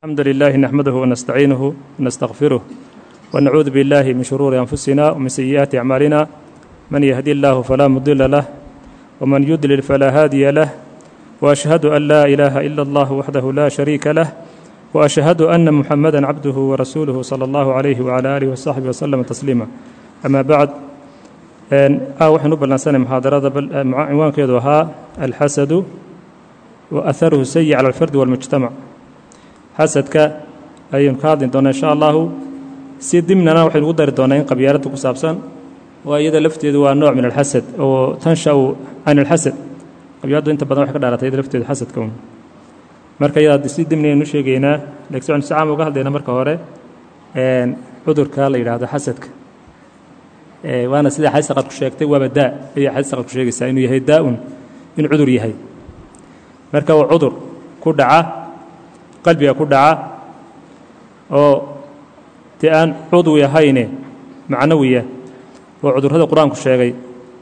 الحمد لله نحمده ونستعينه ونستغفره ونعوذ بالله من شرور أنفسنا ومن سيئات أعمالنا من يهدي الله فلا مضل له ومن يضلل فلا هادي له وأشهد أن لا إله إلا الله وحده لا شريك له وأشهد أن محمدا عبده ورسوله صلى الله عليه وعلى آله وصحبه وسلم تسليما أما بعد waxaynu u ballansanay muxaadarada cinwaankeedu ahaa alxasadu wa aharuhu sayi cala alfardi walmujtamac xasadka ayaynu ka hadli doonaa insha allahu si dimnana waxaynu ugu dari doonaa in qabyaaladda ku saabsan oo iyada lafteedu waa nooc min alxasad oo tansha'u can alxasad qabyaaladdu inta badan waxay ka dhaaratay iyada lafteedu xasadka un marka iyada si dimni aynu sheegaynaa laakiin waxaynu si caam uga hadlaynaa marka hore cudurka la yidhaahdo xasadka waana sida xadiis qad ku sheegtay waaba daa ayay xadiis qad ku sheegaysaa inuu yahay daa-un inuu cudur yahay marka waa cudur ku dhaca qalbiga ku dhaca oo dee aan cudwi ahayne macnawiya oo cudurrada qur-aanku sheegay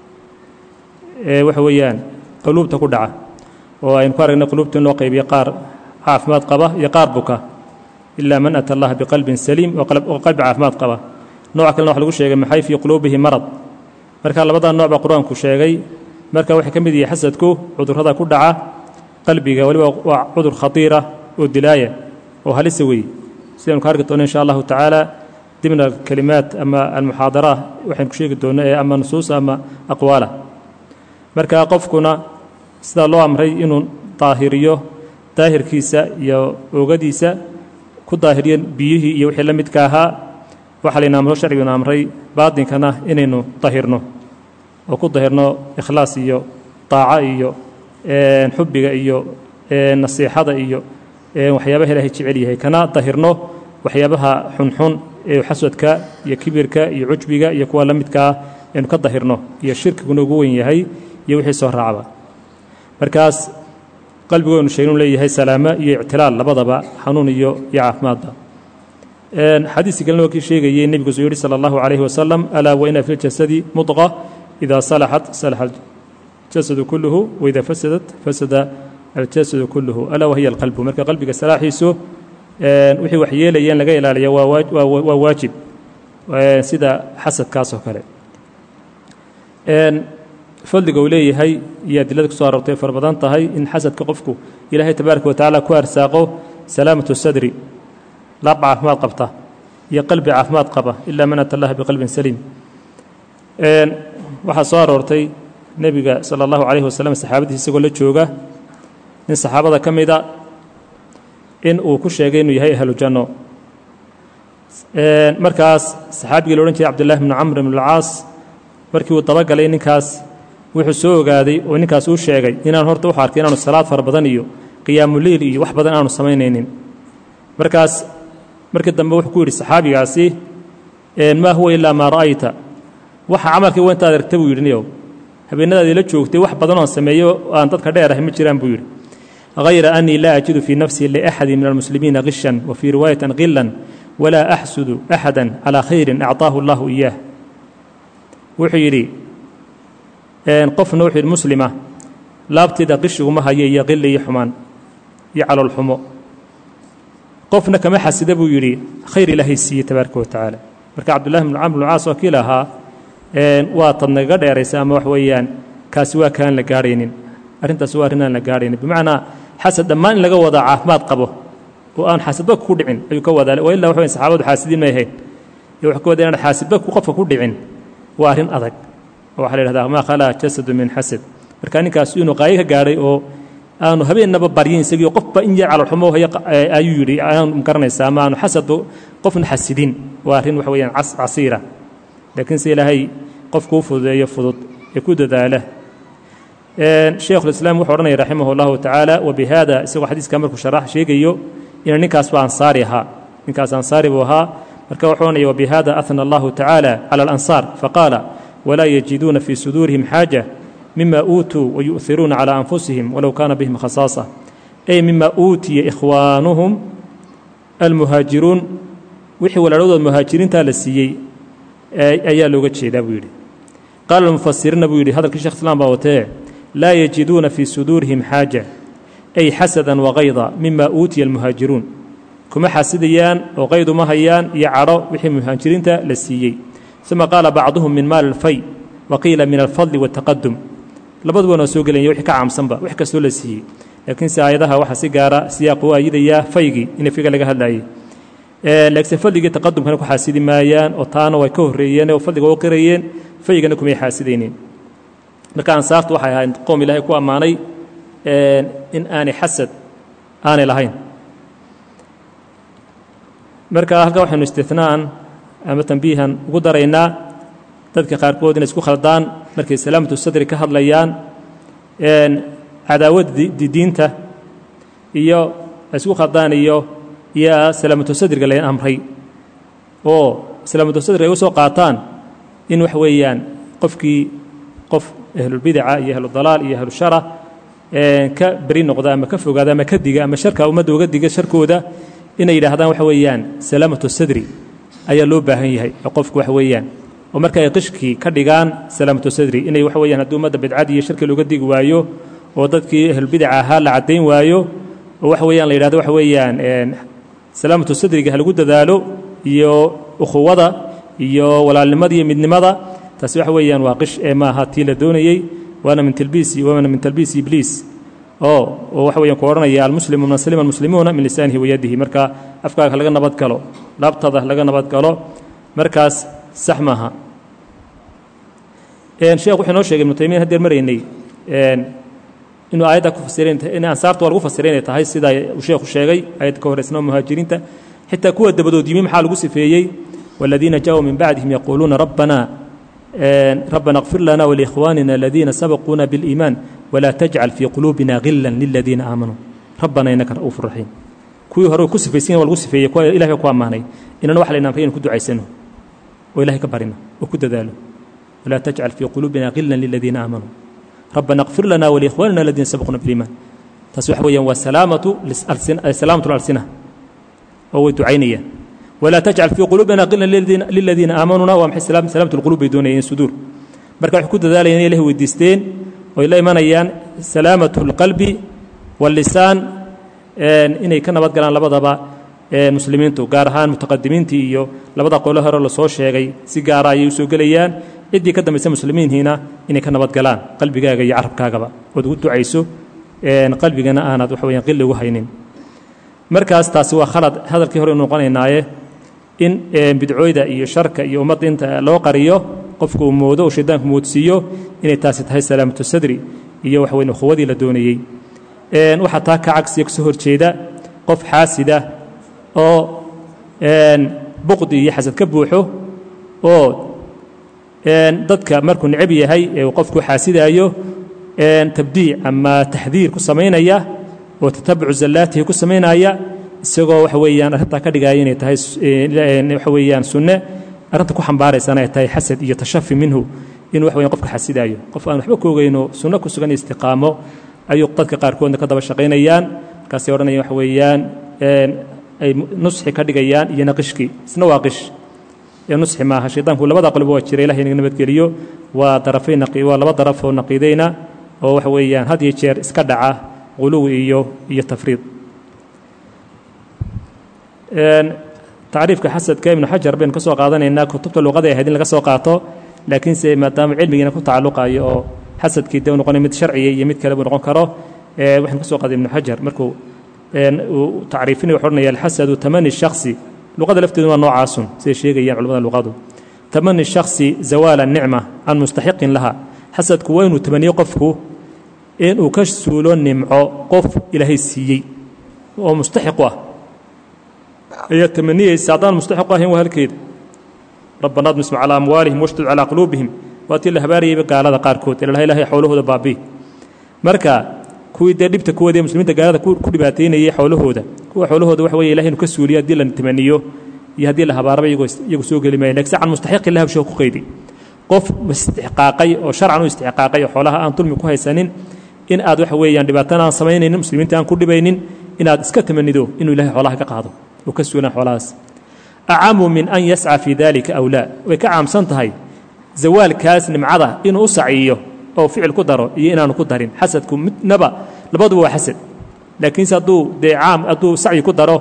ee waxa weeyaan quluubta ku dhaca oo aynu ku aragnay quluubta in loo qaybiyo qaar caafimaad qaba iyo qaar buka ilaa man ata allaha biqalbin saliim oo qalbi caafimaad qaba nooca kalena waxa lagu sheegay maxay fii quluubihi marad marka labadaa nooc baa qur-aanku sheegay marka waxay ka mid yihi xasadku cudurrada ku dhaca qalbiga weliba waa cudur khatiira oo dilaaya oo halisa weeye sidaynu ka arki doono insha allahu tacaala dimna kelimaad ama almuxaadara waxaynu ku sheegi doonno ee ama nusuusa ama aqwaala marka qofkuna sidaa loo amray inuu daahiriyo daahirkiisa iyo oogadiisa ku daahiriyo biyihii iyo wixii la midka ahaa waxaa layna amro sharciguna amray baadinkana inaynu dahirno oo ku dahirno ikhlaas iyo daaco iyo xubbiga iyo nasiixada iyo waxyaabaha ilaahay jecel yahay kana dahirno waxyaabaha xunxun ee xaswadka iyo kibirka iyo cujbiga iyo kuwa la midkaa aynu ka dahirno iyo shirkiguna ugu wen yahay iyo wixii soo raacba markaas qalbigooynu sheegnu leeyahay salaamo iyo ictilaal labadaba xanuun iyo iyo caafimaadba xadiiskii kalena waa kii sheegayey nebigu suu yihi salى اllahu عalayhi wasalam alaa waina fi ljasadi mudqa idaa salaxat salaxa aljasadu kulluhu waida fasadat fasada aljasadu kulluhu alaa wahiya alqalbu marka qalbiga salaaxiisu wixii wax yeelayeen laga ilaaliya waa waajib sida xasadkaas oo kale fadliga uu leeyahay iyo adilada ku so aroortay fara badan tahay in xasadka qofku ilaahay tabaaraka wa tacaala ku arsaaqo salaamatu sadri laab caafimaad qabta iyo qalbi caafimaad qaba ilaa man ata allaha biqalbin saliim waxaa soo aroortay nebiga sala allahu calayhi wasalam saxaabadiis isagoo la jooga nin saxaabada ka mida in uu ku sheegay inuu yahay ahlu janno markaas saxaabigii la odhan jiray cabdillahi bnu camr bn alcaas markii uu dabagalay ninkaas wuxuu soo ogaaday oo ninkaas uu sheegay inaan horta wuxu arkay inaanu salaad fara badan iyo qiyaamuliil iyo wax badan aanu samaynaynin markaas markii dambe wuxuu ku yidhi saxaabigaasi maa huwa ilaa maa ra'ayta waxa camalkii wa intaad aragta buu yidhi niyow habeenadaadii la joogtay wax badan oon sameeyo aan dadka dheerahay ma jiraan buu yidhi hayra annii laa ajidu fii nafsii liaxadi min almuslimiina qishan wa fii riwaayatin qilan walaa axsudu axada calaa khayrin acطaahu allahu iyaah wuxuu yidhi qofna wuxuu yidhi muslima laabteeda qishiguma hayo iyo qili iyo xumaan iyo caloolxumo qofna kama xasida buu yidhi khayr ilaahay siiye tabaaraka wa tacaala marka cabdullahi bnu camr bnu caas oo kii lahaa waa tad nagaga dheeraysa ama wax weeyaan kaasi waa kaan la gaarhaynin arrintaasi waa arrin aan la gaarhaynin bimacnaa xasad dhammaan in laga wadaa caafimaad qabo oo aan xaasidba ku dhicin ayuu ka wadaa wa illa wax weyn saxaabadu xaasidiin may ahayn iyo wuxuu ka wadaa inaan xaasidba qofka ku dhicin waa arrin adag oo waxaa la yidhahdaa maa khalaa jasadu min xasad marka ninkaas inuu qaayo ka gaadhay oo aanu habeennaba baryin isagii qofba in yar calolxumo ayuu yidhi aanu garanaysaa ama aanu xasadba qofna xasidin waa arrin waxa weyaan casiira laakiin se ilaahay qofkuu fududeeyo fudud ee ku dadaala sheikhulislaam wuxuu odhanaya raximah allahu tacaala wa bihada isagoo xadiiska markuu sharax sheegayo ina ninkaasba ansaari ahaa ninkaas ansaari buu ahaa marka wuxuu odhanaya wabihada ahna allahu tacaala cala alansaar faqaala walaa yajiduuna fii suduurihim xaaja mima uutuu wayu'iruuna calى anfusihim walow kaana bihim khasaasa ay mima uutiya ikhwaanuhum almuhaajiruun wixii walaalhadood muhaajiriintaa la siiyey ayaa looga jeedaa buu yidhi qaala almufasiriina buu yidhi hadalkii shekh islaam baa watee laa yajiduuna fii suduurihim xaaja ay xasadan wakayda mima uutiya almuhaajiruun kuma xaasidayaan oo qayd uma hayaan iyo cadho wixii muhaajiriinta la siiyey uma qaala bacduhum min maali alfay wa qiila min alfadli waataqadum labaduba waa soo gelaya wixii ka caamsanba wax kastoo la siiyey laakiinse aayadaha waxaa si gaara siyaaq u ayidayaa faygii in fayga laga hadlaayey laakiinse fadligii taqadumkana ku xaasidi maayaan oo taana way ka horreeyeen oo fadliga u qirayeen faygana kumay xaasidaynin marka ansaartu waxay ahayd qoom ilaahay ku ammaanay in aanay xasad aanay lahayn marka halkan waxaynu istinaan ama tambiihan ugu daraynaa dadka qaarkood inay isku khaldaan markay salaamatu sadri ka hadlayaan cadaawadda diinta iyo isku khaldaan iyo iyo salaamatu sadriga layn amray oo salaamatu sadriga ay u soo qaataan in wax weeyaan qofkii qof ahlulbidaca iyo ahludalaal iyo ahlushara ka beri noqda ama ka fogaada ama ka diga ama sharka ummadda uga diga sharkooda inay yidhaahdaan waxa weeyaan salaamatu sadri ayaa loo baahan yahay oo qofku waxa weeyaan oo marka ay qishkii ka dhigaan salaamatu sadri inay waxa weeyaan haddii ummadda bidcadii iyo sharkii looga digi waayo oo dadkii ahlulbidaca ahaa la caddayn waayo oo waxa weeyaan la yidhahdo waxa weeyaan salaamatu sadriga ha lagu dadaalo iyo ukhuwada iyo walaalnimada iyo midnimada taasi waxa weeyaan waa qish ee maaha tii la doonayey waana min talbiisi waana min talbiisi ibliis oo oo waxa weeyaan ku odhanaya almuslimu man salima almuslimuuna min lisaanihi wayadihi marka afkaaga laga nabad galo laabtada laga nabad galo markaas sax maaha sheekh wuxuu inoo sheegay ibnu taymiya hadeer maraynay inuu aayadda ku fasiray in ansaarta waa lagu fasiray inay tahay sida uu sheekhu sheegay aayadda ka horeysnaa muhaajiriinta xitaa kuwa dabadood yimi maxaa lagu sifeeyey والذين جاءوا من بعدهم يقولون ربنا ربنا اغفر لنا ولإخواننا الذين سبقونا بالإيمان ولا تجعل في قلوبنا غلا للذين آمنوا ربنا إنك رؤوف رحيم kuwii hore ku sifaysan waa lagu sifeeyey kuwa ilahay ku ammaanay inana waxa laynaan inaan ku ducaysano oo ilahay ka barino oo ku dadaalo walaa tajcal fii quluubina ghilan liladiina aamanuu rabbana اغfir lana waliikhwanina aladiina sabaquna biliimaan taas waxa weeyaan waa salaamatu salaamatu alsina oo way ducaynayaan walaa tajcal fii quluubina ghilan liladiina aamanuna waa maxay salaamatu lquluub bay doonayeen suduur marka waxay ku dadaalayaan inay ilahay weydiisteen oy la imanayaan salaamatu اlqalbi wاllisaan inay ka nabad galaan labadaba muslimiintu gaar ahaan mutaqadimiintii iyo labada qolo hore lasoo sheegay si gaara ayay usoo gelayaan ciddii ka dambaysa muslimiinhiina inay ka nabad galaan qalbigaaga iyo carabkaagaba ood ugu ducayso qalbigana aanad waxa weyaan qilli ugu haynin markaas taasi waa khalad hadalkii hore noqonaynaaye in bidcooyda iyo sharka iyo ummadda inta loo qariyo qofku uu moodo uu shaydaanku moodsiiyo inay taasi tahay salaamatu sadri iyo waxa weyn ukhuwadii la doonayey waxaa taa ka cagsiya kasoo horjeeda qof xaasida oo buqdi iyo xasad ka buuxo oo dadka markuu necab yahay ee uu qofku xaasidaayo tabdiic ama taxdiir ku samaynaya oo tatabucu zallaatihi ku samaynaya isagoo waxa weeyaan arrintaa ka dhigaya inay tahay waxa weeyaan sunne arrinta ku xambaaraysana ay tahay xasad iyo tashafi minhu inuu wax weyan qofka xasidaayo qof aan waxba ka ogeyno sunno ku sugan istiqaamo ayuu dadka qaarkoodna ka daba shaqaynayaan markaasay odhanayaan waxa weeyaan ay nusxi ka dhigayaan iyo naqishkii isna waa qish ee nusxi maaha shaydaanku labada qolba waa jira ilahay inaga nabadgeliyo waa darafay naqi waa laba daraf oo naqiidayna oo waxa weeyaan had iyo jeer iska dhaca quluwi iyo iyo tafriid tacriifka xasadka ibnu xajar baynu ka soo qaadanaynaa kutubta luqada ahayd in laga soo qaato laakiinse maadaama cilmigiina ku tacalluqayo oo xasadkii de u noqonay mid sharciya iyo mid kale buu noqon karo waxaynu ka soo qaaday ibnu xajar markuu uu tacriifinaya wuxuu odhanaya alxasadu tamani shakhsi luqada lafteedu waa noocaasun siday sheegayaan culamada luqadu tamani shakhsi zawaala nicma can mustaxiqin laha xasadku waa inuu tamaniyo qofku inuu ka suulo nimco qof ilaahay siiyey oo mustaxiqu ah ayaa tamaniyeysa haddaan mustaxiqu ahayn waa halkeeda rabbana admisma calaa amwaalihim washdud calaa quluubihim waa tii la habaarayayba gaalada qaarkood ilaha ilahay xoolahooda baabii marka kuwii dee dhibta kuwadee muslimiinta gaalada ku dhibaataynayay xoolahooda kuwa xoolahooda waxa weye ilahay inu ka suuliyo haddii la tamaniyo iyo haddii la habaaraba iyagu soo geli maya lakin can mustaxiqi lah shoo ku qaydi qof istixqaaqay oo sharcan u istixqaaqay oo xoolaha aan dulmi ku haysanin in aad waxa weeyaan dhibaatana aan samaynaynin muslimiinta aan ku dhibaynin inaad iska tamanido inuu ilahay xoolaha ka qaado oo ka suulaan xoolahaas acamu min an yasca fii dalika aw laa way ka caamsan tahay zawaalkaas nimcada inuu u saciyo oo ficil ku daro iyo inaanu ku darin xasadku midnaba labaduba waa xasad laakiinse hadduu dee caam hadduu sacyi ku daro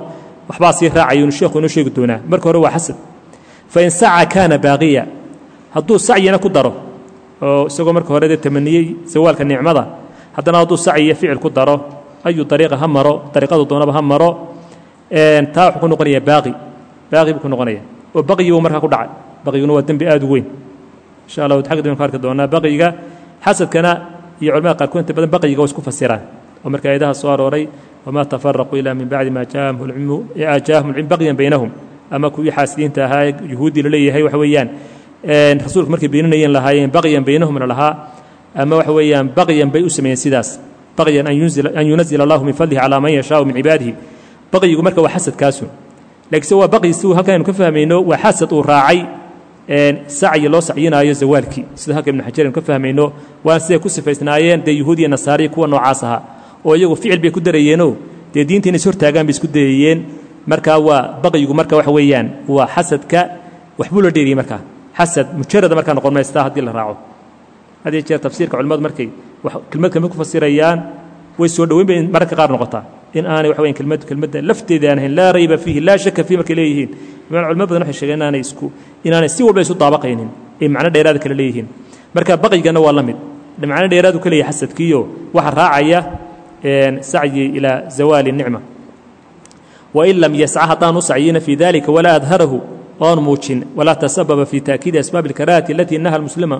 waxbaa sii raacaya inu sheekhu inoo sheegi doonaa marka hore waa xasad fain saca kaana baaqiya hadduu sacyina ku daro oo isagoo marka hore dee tamaniyey zawaalka nicmada haddana hadduu sacyi iyo ficil ku daro ayu dariiqa ha maro dariiqadu doonaba ha maro taa wuxuu ku noqonayaa baaqi baaqi buu ku noqonaya oo baqyi buu markaa ku dhacay baqyiguna waa dembi aad u weyn insha allah xagga dambe ku arki doonaa baqyiga xasadkana iyo culamada qaarkood inta badan baqyiga waa isku fasiraan oo marka aayadaha soo arooray wamaa tafaraquu ilaa min bacdi maa jaahum lcilmu jaahum lcilm baqyan baynahum ama kuwii xaasidiinta ahaa yuhuuddii la leeyahay waxa weeyaan rasuulku markay beeninayeen lahaayeen baqyan baynahumna lahaa ama waxa weeyaan baqyan bay u sameeyeen sidaas baqyan an yunazila allahu min fadlihi calaa man yashaau min cibaadihi baqyigu marka waa xasadkaasu laakiinse waa baqyi si halkan aynu ka fahmayno waa xasad uu raacay sacyi loo sacyinaayo zawaalkii sida halka ibnu xajar aynu ka fahmayno waan siday ku sifaysnaayeen dee yuhuud iyo nasaariya kuwa noocaas ahaa oo iyagu ficil bay ku darayeenoo dee diinta inay is hortaagaan bay isku dayayeen marka waa baqyigu marka waxa weeyaan waa xasadka waxbuu la dheeriyey markaa xasad mujarada markaa noqon maystaa haddii la raaco had iyo jeer tafsiirka culimmadu markay kelmad kelmad ku fasirayaan way soo dhoweyn bay mararka qaar noqotaa in aanay waxa weyan kelmad kelmadda lafteeda aan ahayn laa rayba fiihi laa shaka fiihi markay leeyihiin imaan culimo badan waxay sheegeen inaanay isku inaanay si walba isu daabaqaynin ay macno dheeraada kale leeyihiin marka baqyigana waa la mid macno dheeraadu ka leeyahay xasadkiiyo waxa raacaya sacyi ilaa zawaali nicma wain lam yasca haddaan u sacyina fii dalika walaa adharahu oon muujin walaa tasababa fi taakiidi asbaab اlkaraahati alatii naha muslima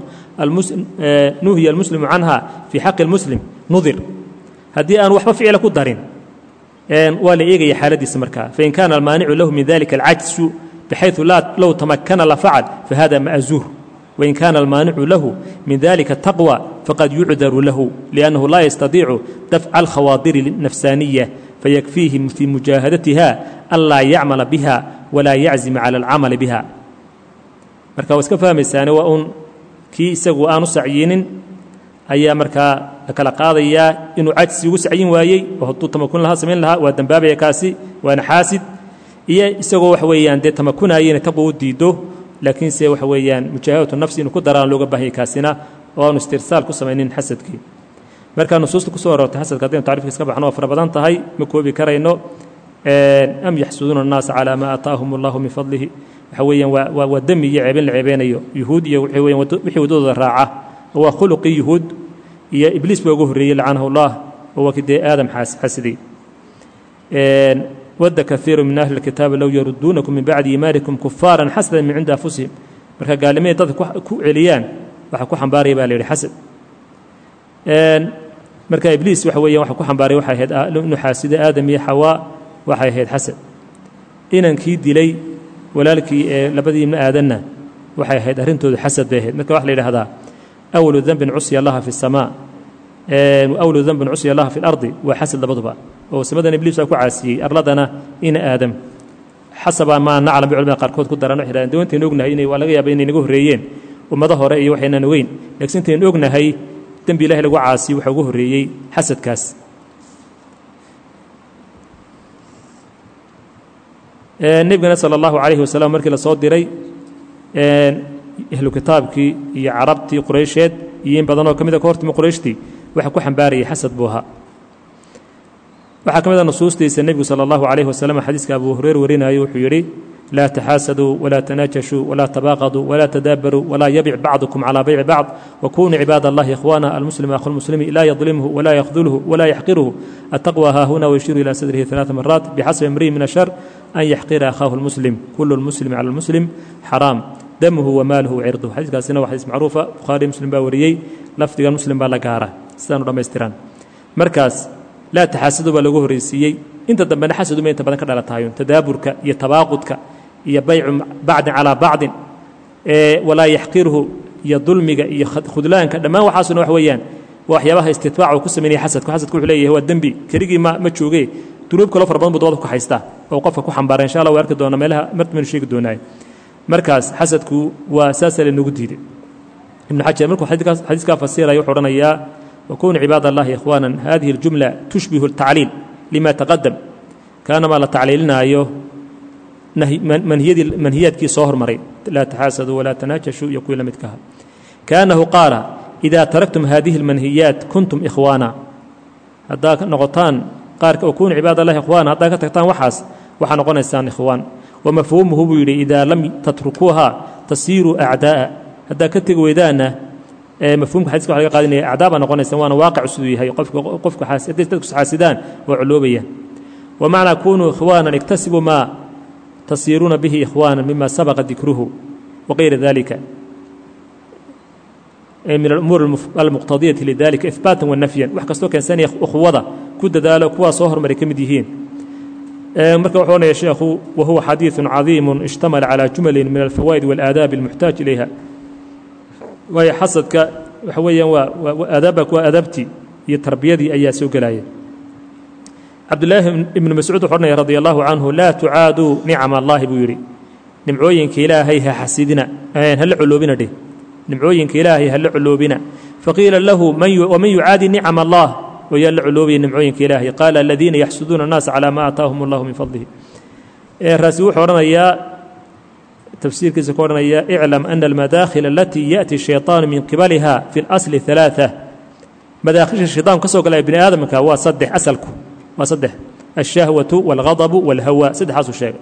nuhiya almuslimu canha fii xaqi اlmuslim nudir haddii aan waxba ficila ku darin waa la eegaya xaaladiisa markaa fain kaana almaanicu lahu min dalika alcajsu bxayثu low tamakana lafacal fahada ma'zuur wain kaana almaanicu lahu min dalika taqwى faqad yucdaru lahu liأnnahu laa yastadiicu dafca alkhawaadiri الnafsaaniya fayakfiihi fii mujaahadatiha an laa yacmala biha walaa yaczima cala alcamali biha marka waa iska fahmaysaane waa uun kii isagu aanu sacyinin ayaa markaa la kala qaadayaa inuu cajsi ugu sacyin waayey oo hadduu tamakun lahaa samayn lahaa waa dembaabaya kaasi waana xaasid iyo isagoo waxa weeyaan dee tamakunaaya inay taqwa u diiddo laakiinse waxa weeyaan mujaahadatu nafsi inuu ku daraan looga baahanya kaasina oo aanu istirsaal ku samaynin xasadkii markaa nusuusta kusoo aroortay xasadka haddaynu tacrifkiis ka baxno waa fara badan tahay ma koobi karayno am yaxsuduuna annaasa calaa maa aataahum allahu min fadlihi waxa weeyaan waa waa demi iyo ceebin la ceebeynayo yuhuud iyo waxa weyan wixii waddadooda raaca oo waa khuluqii yuhuud iyo ibliis baa ugu horreeyey lacanahu allah oo waa kidee aadam xasiday wadda kaiiru min ahli اlkitaabi low yaruduunakum min bacdi iimaanikum kufaaran xasadan min cindi anfusihim marka gaalnimaday dadka ku celiyaan waxa ku xambaaraya baa la yidhi xasad marka ibliis waxa weeyaan waxa ku xambaaray waxay ahayd inuu xaasida aadam iyo xawaa waxay ahayd xasad inankii dilay walaalkii ee labadii ibna aadanna waxay ahayd arrintoodu xasad bay ahayd marka waxa la yidhahdaa awalu dembin cusya allaha fi الsamaa awalu dembin cusya allaha fi اlardi waa xasad labaduba oo samadan ibliis waa ku caasiyey arladana ina aadam xasaba maa naclam bay culamada qaarkood ku daran waxay dhahdeen dawantaynu ognahay inay waa laga yaaba inay naga horreeyeen ummado hore iyo waxaynan ogeyn laakiin intaynu ognahay dembi ilahi lagu caasiyo waxaa ugu horreeyey xasadkaas nebigana sala allahu calayhi wasalam markii la soo diray ahlu kitaabkii iyo carabtii quraysheed iyo in badanoo ka mida ka hortimi qurayshtii waxa ku xambaarayay xasad buu ahaa waxaa ka mid a nusuustiisa nebigu sala allahu calayhi wasalam xadiiska abu hureyr warinayo wuxuu yidhi laa taxaasaduu walaa tanaajashuu walaa tabaaqaduu walaa tadaabaruu walaa yabic bacdukum calaa bayci bacd wakunuu cibaad allahi ikhwaana almuslim akhu lmuslimi laa yadlimhu walaa yakhdulhu walaa yaxqiruhu ataqwa haahuna wayashiru ilaa sadrihi ثalaثa maraat bixasbi imri'in min ashar an yaxqira akhaahu lmuslim kulu lmuslimi cala lmuslim xaraam damuhu wamaaluhu wacirduhu xadiiskaasina waa xadiis macruufa bukhaari muslim baa wariyey lafdigan muslim baa la gaara sidaanu dhammaystiraan markaas laa taxaasadu baa lagu horreysiiyey inta dambena xasaduma inta badan ka dhalatahayo tadaaburka iyo tabaaqudka iyo baycu bacdin calaa bacdin walaa yaxqiruhu iyo dulmiga iyo khudlaanka dhammaan waxaasuna wax weeyaan waa waxyaabaha istitbaac uu ku samaynaya xasadku xasadku wuxuu leeyahay waa dembi keligii ma ma jooge dunuub kaloo fara badan buu dabada ku haystaa oo qofka ku xambaara insha allah waa arki doona meelaha martmaynu sheegi doonaaye markaas xasadku waa saasaa laynoogu diiday ibnu xajar markuu xadiiskaa fasiraya wuxuu odhanayaa وكونوا عباad اللahi إخوانا هذiه الجuملة تشبه التacليل لma تقدم kaanamaa la tacliilinaayo manhiyaadkii soo hormaray laa تxاasadوا وlaa تناajشhوا iyo kuwii la midkaha كأنه qاaل إذا تaركتم هذiه المنهiyaaت كنتم إخوانا haddaa noqotaan qaarka وكونوا عibaad اللahi إخوانا haddaa ka tagtaan waxaas waxaa noqonaysaan ikhwaan wa mafhuumuhu buu yidhi idaa lam tatrukuuha tasiiruu acdaa'a haddaa ka tegi weydaanna mafhumka xadiiska waxa laga qaadanaya acdaa baa noqonaysaan waana waaqic siduu yahay qofka qofka hadday dadku xaasidaan waa culoobayaan wa macnaa kunuu ikhwaanan iktasibuu maa tasiiruuna bihi ikhwaanan mima sabaqa dikruhu wagayra dalika min alumuur almuqtadiyati lidalika ihbaatan wanafyan wax kastoo keensanaya ukhuwada ku dadaalo kuwaa soo hormaray ka mid yihiin marka wuxuu onaya sheekhu wahuwa xadiiثu cadiimu ishtamala calى jumalin min alfawaa'id wاlaadaabi اlmuxtaaj ilayha waayo xasadka waxa weeyaan waa aadaabba kuwa aadaabtii iyo tarbiyadii ayaa soo gelaya cabdulaahi ibnu mascuud wuxuu odhanaya radi allahu canhu laa tucaaduu nicama allahi buu yidhi nimcooyinka ilaahay ha xasidina hala coloobina dheh nimcooyinka ilaahay hala coloobina faqiila lahu waman yucaadi nicama allah wayaa la coloobaya nimcooyinka ilaahay qaala aladiina yaxsuduuna annaasa calaa maa aataahum allahu min fadlihi raasi wuxuu odhanayaa tafsiirkiisa ku odhanaya iclam ana almadaakhil alatii yaأti shayطaanu min qibaliha fi اlasli ثalaaثa madaakhilsha shayطaanku ka soo galaya bini aadamka waa saddex asalku waa saddex alshahwaةu wاlghadabu wاlhawa saddexaasuu sheegay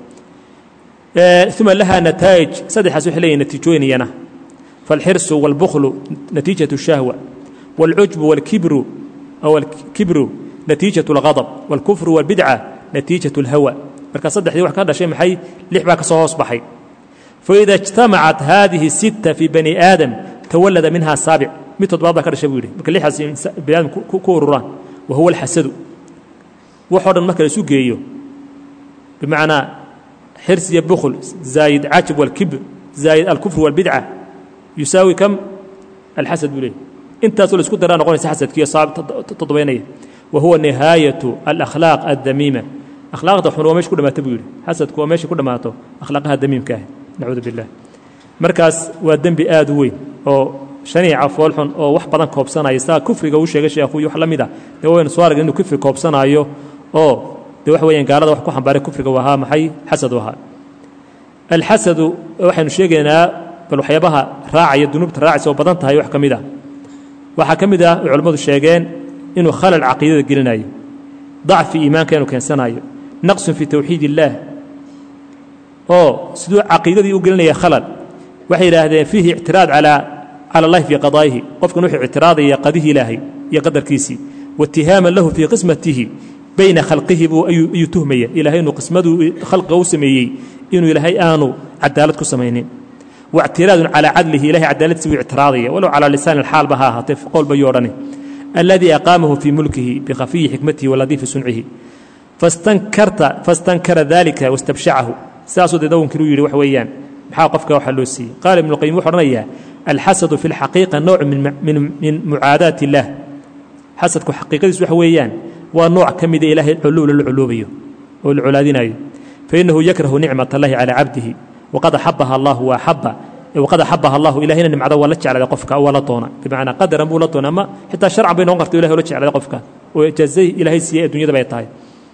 uma laha nataa'ij saddexaas waxay leeyihin natiijooyinayana فالxirص والbkل نتيiجaة الشhهوة والcujب والkibru أو الkibru نatiiجaة الغضب والكفر والبidعة نatiiجaة الhawى marka saddexdii wax ka dhashay maxay lix baa ka soo hoos baxay faإida اجتamacat hadihi الستة في bني aadam tawalada minha saaبع mid toddobaad baa ka dhashay buu yihi marka lixaas bani aadam ku ururaan wahuwa الxasadu waxoo dhan marka la isu geeyo bimacnaa xirs iyo bkl zaayid cajب والkibr zaayid alكفr والbidعة yusaawi kam alxasad buu leeyay intaasoo la isku daraa noqonaysa xasadkiiyo toddobaynaya wa huwa nihaayatu alakhlaaq addamiima akhlaaqda xun waa meesha ku dhamaata buu yidhi xasadku waa meesha ku dhammaato akhlaaqaha damiimka ah nacuudu billah markaas waa dembi aad u weyn oo shaniica foolxun oo wax badan koobsanaya saa kufriga uu sheegay sheekhu iyo wax la mid a dee waynu soo aragn inuu kufri koobsanaayo oo dee wax weeyaan gaalada wax ku xambaaray kufriga u ahaa maxay xasad u ahaa alxasadu waxaynu sheegaynaa bal waxyaabaha raacaya dunuubta raacaysa oo badan tahay wax ka mid ah waxaa ka mid ah ay culimmadu sheegeen inuu khalal caqiidada gelinayo dacfi iimaanka inuu keensanayo naqsun fii towxiid illaah oo siduu caqiidadii u gelinaya khalal waxay yidhaahdeen fiihi ictiraad calaa cala allahi fii qadaa'ihi qofkan wuxuu ictiraadaya qadihii ilaahay iyo qadarkiisii waitihaaman lahu fii qismatihi bayna khalqihi buu ayuu tuhmaya ilaahay inuu qismaduu khalqiga u sameeyey inuu ilaahay aanu cadaalad ku samaynin واctiraad calى cadlihi ilahay cadaaladdiisi wuu ictiraadaya walow calى lisaan اxaalba ha ahaatee qowl bayuu odhani aladii aqaamahu fii mulkihi bikhafiyi xikmatihi waladiifi suncihi fastankara dalika wastabshacahu saasuu dee dawankii u yidhi wax weeyaan maxaa qofka waxa loo siiyey qaala ibnu qayim wuxu odhanayaa alxasadu fi اlxaqiiqa nooc min mucaadaat اllah xasadku xaqiiqadiis waxa weeyaan waa nooc ka mida ilaahay culuula la culoobayo oo la colaadinayo fainahu yakrahu nicmat اllahi calى cabdihi waqad axabaha allahu waaxaba waqad axabaha allahu ilahayna nimcada waa la jeclaaday qofka waa la doona bimacnaa qadaran buu la doona ama xitaa sharcan bay noqon karta ilahay oo la jeclaaday qofka oo ijaazay ilaahay siiyey addunyada bay tahay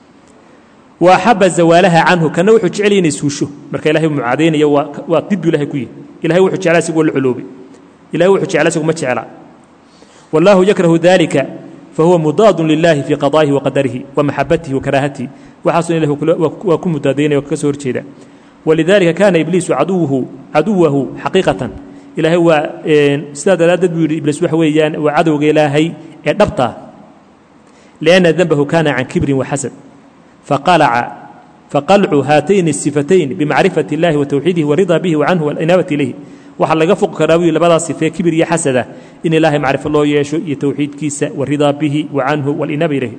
wa axaba zawaalaha canhu kana wuxuu jecel inay suusho marka ilahay mucaadaynayo waa waa didbu ilahay ku yihi ilahay wuxuu jeclaa isagu waa la culoobay ilahay wuxuu jeclaa isagu ma jecla wallaahu yakrahu dalika fahuwa mudaadun lilahi fii qadaa'ihi wa qadarihi wa maxabatihi wa karaahatihi waxaasoo ilahi waa ku mudaadaynaya oo kaga soo horjeeda walidaalika kaana ibliisu caduwuhu caduwahu xaqiiqatan ilaahay waa sidaa daraaddeed buu yidhi ibliis waxa weeyaan waa cadowga ilaahay ee dhabtaa lianna denbahu kaana can kibrin wa xasad faqalaca faqalcu haatayni الsifatayn bimacrifati اllahi wa towxiidihi waridaa bihi wa canhu walinaabati ilayhi waxaa laga foqi karaa buu labadaas sifee kibir iyo xasada in ilaahay macrifo loo yeesho iyo towxiidkiisa waridaa bihi wa canhu walinaaba ilayhi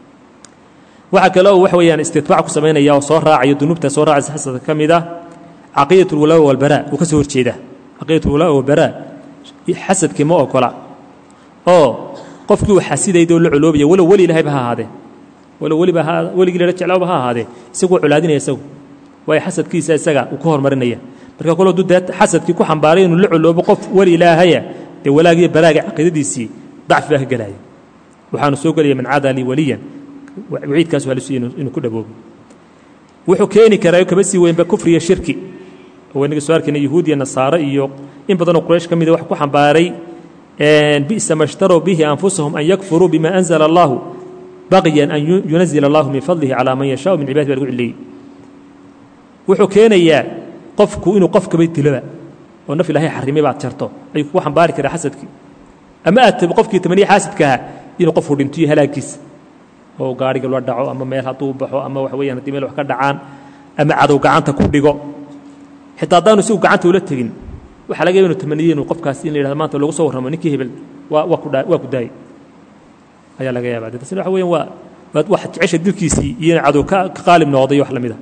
waxaa kale oo wax weeyaan istitbaac ku samaynaya oo soo raacayo dunuubta soo raacaysa xasadka ka mid ah caqiidat ulwalaa walbaraa uu ka soo horjeeda caqiidat ulwalaa walbaraa xasadkii ma ogola oo qofkii uu xasidayd oo la coloobaya walow weli ilahayba ha ahaadee walow weliba weligii lala jeclaaba ha ahaadee isaguu colaadinaya isagu waayo xasadkiisa isaga uu ka hormarinaya marka kole hadduu dee xasadkii ku xambaaray inuu la coloobo qof weli ilaahaya dee walaagiyo baraaga caqiidadiisii dacfi baa ka gelaya waxaanu soo gelaya man caada lii waliyan waciidkaas waa lisuy inuu ku dhaboobo wuxuu keeni karaa kaba sii weynba kufriya shirki oo inaga soo arkayna yahuud iyo nasaare iyo in badanoo quraysh ka mida wax ku xambaaray bi'sa ma shtarow bihi anfusahum an yakfuruu bima anzala allahu baqyan an yunazila allahu min fadlihi calaa man yashaau min cibadihi baa lagu cileeyey wuxuu keenayaa qofku inuu qofkaba diloba oo naf ilaahay xarimay baad jarto ayuu kugu xambaari karaa xasadkii ama aad qofkii tamaniya xaasidka ahaa inuu qofku dhintiyo halaagiisa oo gaariga la dhaco ama meel hadduu baxo ama wax weeyaan haddii meel wax ka dhacaan ama cadow gacanta ku dhigo xitaa haddaanu isagu gacanta ula tegin waxaa laga yaba inu tamaniye inuu qofkaasi in la yidhahdo maanta lagu soo warramo ninkii hebel waa waa ku dhaa waa ku daayey ayaa laga yaabaa dee tasina waxa weeyaan waa waad wax jecesha dilkiisii iyo in cadow ka ka qaalib noqday wax la mid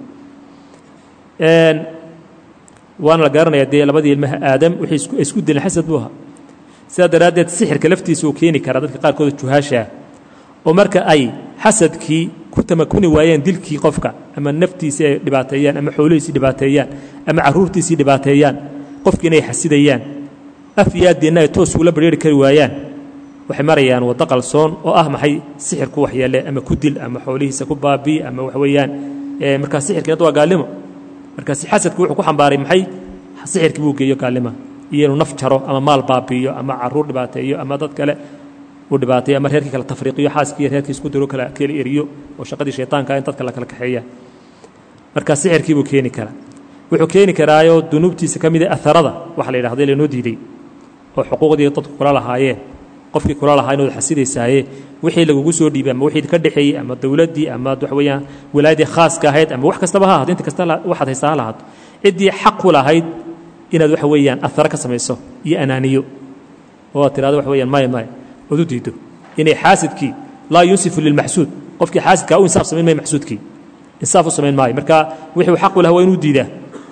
ah waana la garanayaa dee labadii ilmaha aadam wixii isku isku dileen xasad buu ahaa sidaa daraaddeed sixirka laftiisa uu keeni karaa dadka qaarkooda juhaasha ah oo marka ay xasadkii ku tamakuni waayeen dilkii qofka ama naftiisii ay dhibaateeyaan ama xoolihiisii dhibaateeyaan ama carruurtiisii dhibaateeyaan qofkii inay xasidayaan af iyo addeenna ay toos ugula badheeri kari waayaan waxay marayaan waddo qalsoon oo ah maxay sixir ku waxyeele ama ku dil ama xoolihiisa ku baabii ama wax weeyaan markaa sixirkiina waa gaalnimo markaas xasadku wuxuu ku xambaaray maxay sixirkii buu geeyo gaalnima iyo inuu naf jaro ama maal baabiiyo ama caruur dhibaateeyo ama dad kale uu dhibaateeyo ama reerkii kala tafriiqiyo xaaskii iyo reerkii isku diro kala kala eriyo oo shaqadii shaytaanka in dadka la kala kaxeeya marka sixirkii buu keeni karaa wuxuu keeni karaayoo dunuubtiisa ka mid a aharada waxa la yidhahda lanoo diiday oo xuquuqdii dadku kula lahaayeen qofkii kula lahaa inaad xasidaysaaye wixii lagugu soo dhiibay ama wixii ka dhexeeyey ama dowladdii ama waxa weeyaan wilaayadii khaaska ahayd ama wax kastaba ha ahaato inta kasta waxaad haystaa ha lahaato ciddii xaq ku lahayd inaad waxa weeyaan aharo ka samayso iyo anaaniyo oo aad tirahdo waxa weeyaan maya maya ood u diiddo inay xaasidkii laa yunsifu lilmaxsuud qofkii xaasidkaa u insaaf samayn maayo maxsuudkii insaaf u samayn maayo marka wixii uu xaq u lahaa waa inuu diidaa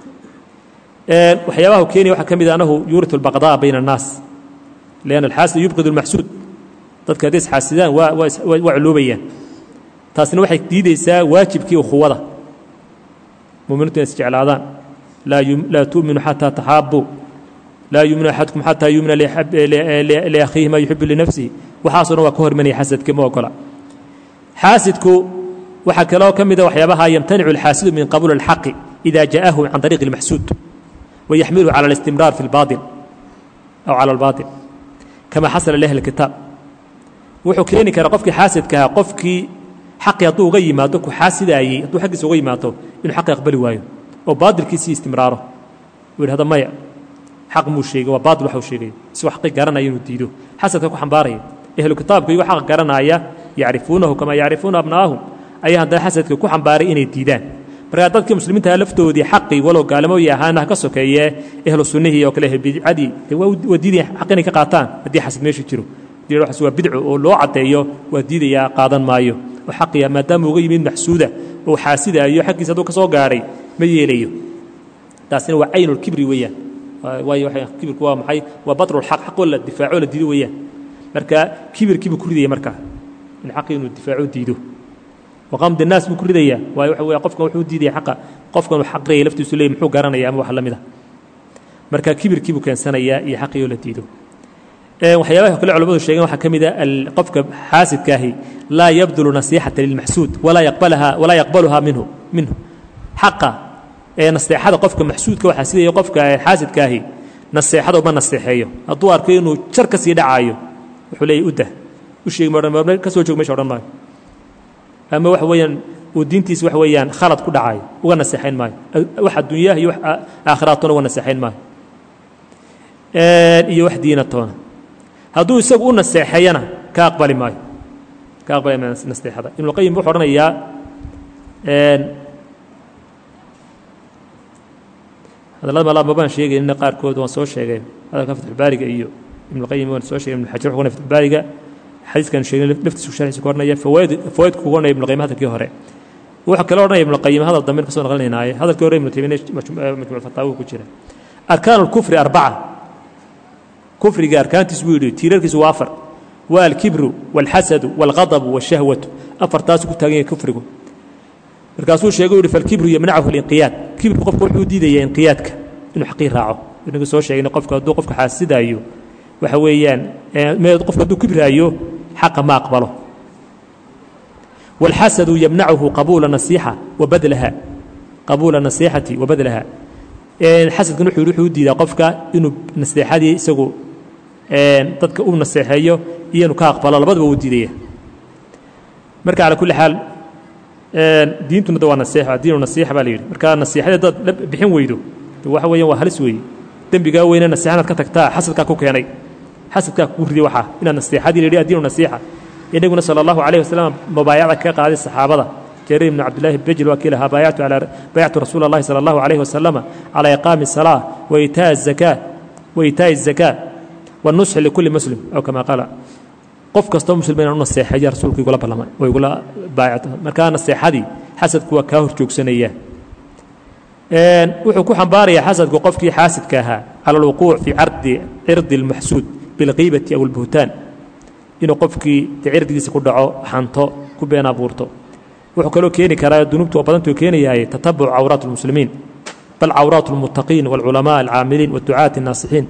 waxyaabaha uu keenaya waxaa ka mid ah annahu yuuritu albaqdaa bayna annaas لأن الxاasد يبقd المaxsuud dadka hadday isxaasidaan waa culoobayaan taasina waxay diideysaa waajibkii ukhuwada muminiintu inay isjeclaadaan laa tuؤminu xatىa تaxaabuu laa yuminu axadكum xatىa yumina liakhiihi ma yuxibu linafsihi waxaaso dhan waa ka hor imanaya xasadka ma ogola xaasidku waxaa kaloo ka mida waxyaabaha yamtanicu الxaasidu min qabuul الxaqi إida jaءahu can طariiqi الmaxsuud wayaxmiluhu calى الاstimraar fi اlbaطil aw calى اlbaطil kama xasala liahli kitaab wuxuu keeni karaa qofkii xaasidkaha qofkii xaqii hadduu uga yimaado ku xaasidaayey hadduu xaggiisa uga yimaado inuu xaqii aqbali waayo oo baadilkiisii istimraaro uu yidhahdo maya xaq muu sheegay waa baadil waxa uu sheegay isagoo xaqii garanaya inuu diido xasadka ku xambaaraya ahlu kitaabku iyagoo xaqa garanaya yacrifuunahu kamaa yacrifuuna abnaa'ahum ayaa haddana xasadka ku xambaaray inay diidaan markaa dadkii muslimiintaha laftoodii xaqii walow gaalimoyi ahaana ha ka sokeeyee ehlu sunnihii oo kale bidcadii waa diidaya xaq inay ka qaataan haddii xasad meesha jiro haddii waxaas waa bidco oo loo caddeeyo waa diidayaa qaadan maayo oo xaqiya maadaama uga yimid maxsuuda oo xaasidaayo xaggiisa hadduu ka soo gaadhay ma yeelayo taasina waa caynulkibri weeyaan waayo kibirku waa maxay waa batrulxaq xaqoo la difaaco la diido weeyaan marka kibirkiibuu ku ridaya markaa in xaqii inuu difaaco diido waqamd الnaas buu ku ridayaa waayo waxa weya qofkan wuxuu diidaya xaqa qofkan uu xaqraya laftiisu leey muxuu garanaya ama wax la mida marka kibirkii buu keensanayaa iyo xaqii oo la diido waxyaabaha kale culamadu sheegeen waxaa ka mid a qofka xaasidkaahi laa yabdulu nasiixata lilmaxsuud walaa yaqbalaha walaa yaqbaluhaa minhu minhu xaqa ee naseexada qofka maxsuudka waxaa sidaya qofka xaasidkaahi naseexada uma naseexeeyo hadduu arko inuu jar ka sii dhacaayo wuxuu leeyahy udah u sheegi ma ka soo joog mesha odhan maayo ama waxa weeyaan uu diintiisa waxa weeyaan khalad ku dhacayo uga naseexayn maayo wax adduunyaha iyo wax aakhiraatoona uga naseexayn maayo iyo wax diinatoona hadduu isagu u naseexeeyana ka aqbali maayo ka aqbali maayo naseexada ibnuqayim wuxuu odhanayaa hadallada malaa mabaan sheegaynina qaarkood waan soo sheegay hadalka fatxulbaariga iyo ibnuqayim waan soo sheegay ibnu xajar wuxuu qonay fatxulbaariga xadiiskan sheegay laftiisu sharxiisa ku odhanaya fawaid fawaidku ku odhanaya ibnu qayim hadalkii hore wuxuu kale odhanaya ibnu qayim hadal dambe ka soo naqlinaynaay hadalkii hore ibnu taymiya majmuc fataawo ku jira arkaan alkufri arbaca kufriga arkaantiis buu yidhi tiirarkiisu waa afar waa alkibru waalxasadu waalghadabu waalshahwatu afartaasu ku taagan yahay kufrigu markaasuu sheegay u yihi falkibru yamnachu linqiyaad kibirku qofka wuxuu diidaya inqiyaadka inuu xaqii raaco inagu soo sheegayna qofka hadduu qofka xaasidaayo waxa weeyaan qofka hadduu kibraayo xaqa ma aqbalo wاlxasadu yamnachu qabuula nasiixa wa badlaha qabuula nasiixati wa badlaha xasadkan wuxuu wuxuu diidaa qofka inuu naseexadii isagu dadka u naseexeeyo iyo inuu ka aqbalo labadaba wuu diidaya marka calى kulli xaal diintuna de waa nasiixa diinu nasiixa baa la yidhi marka nasiixada haddaad la bixin weydo de waxa weeyaan waa halis weeye dembigaa weyne nasiixanaad ka tagtaa xasadkaa ku keenay xasadkaa kugu riday waxaa inaad nasiixadii la yidhi addiinu nasiixa inaguna sala allahu calayh wasalam mubaayacda ka qaaday saxaabada jarir ibnu cabdillahi bejil waa kii lahaa baayactu calaa baayactu rasuula allahi sala allahu calayhi wasalama calaa iqaami الsalaa wa iitaaءi الzakaa wa iitaaءi الzakaa والنصح لكل مسلم أو كما قال qof kastoo muslim inaan u naseexeeya rasuulku igula ballamay oo igula baayacto markaa naseexadii xasadku waa kaa hor joogsanaya wuxuu ku xambaarayaa xasadku qofkii xaasidka ahaa cala alwuquuc fii cardi cirdi اlmaxsuud bilqiibati aw اlbuhtaan inuu qofkii de cirdigiisa ku dhaco xanto ku been abuurto wuxuu kaloo keeni karaa dunuubtu oo badantuu keenayahay tatabuc cawraat اlmuslimiin bal cawraat اlmuttaqiin wاlculamaa alcaamiliin wاducaati الnaasixiin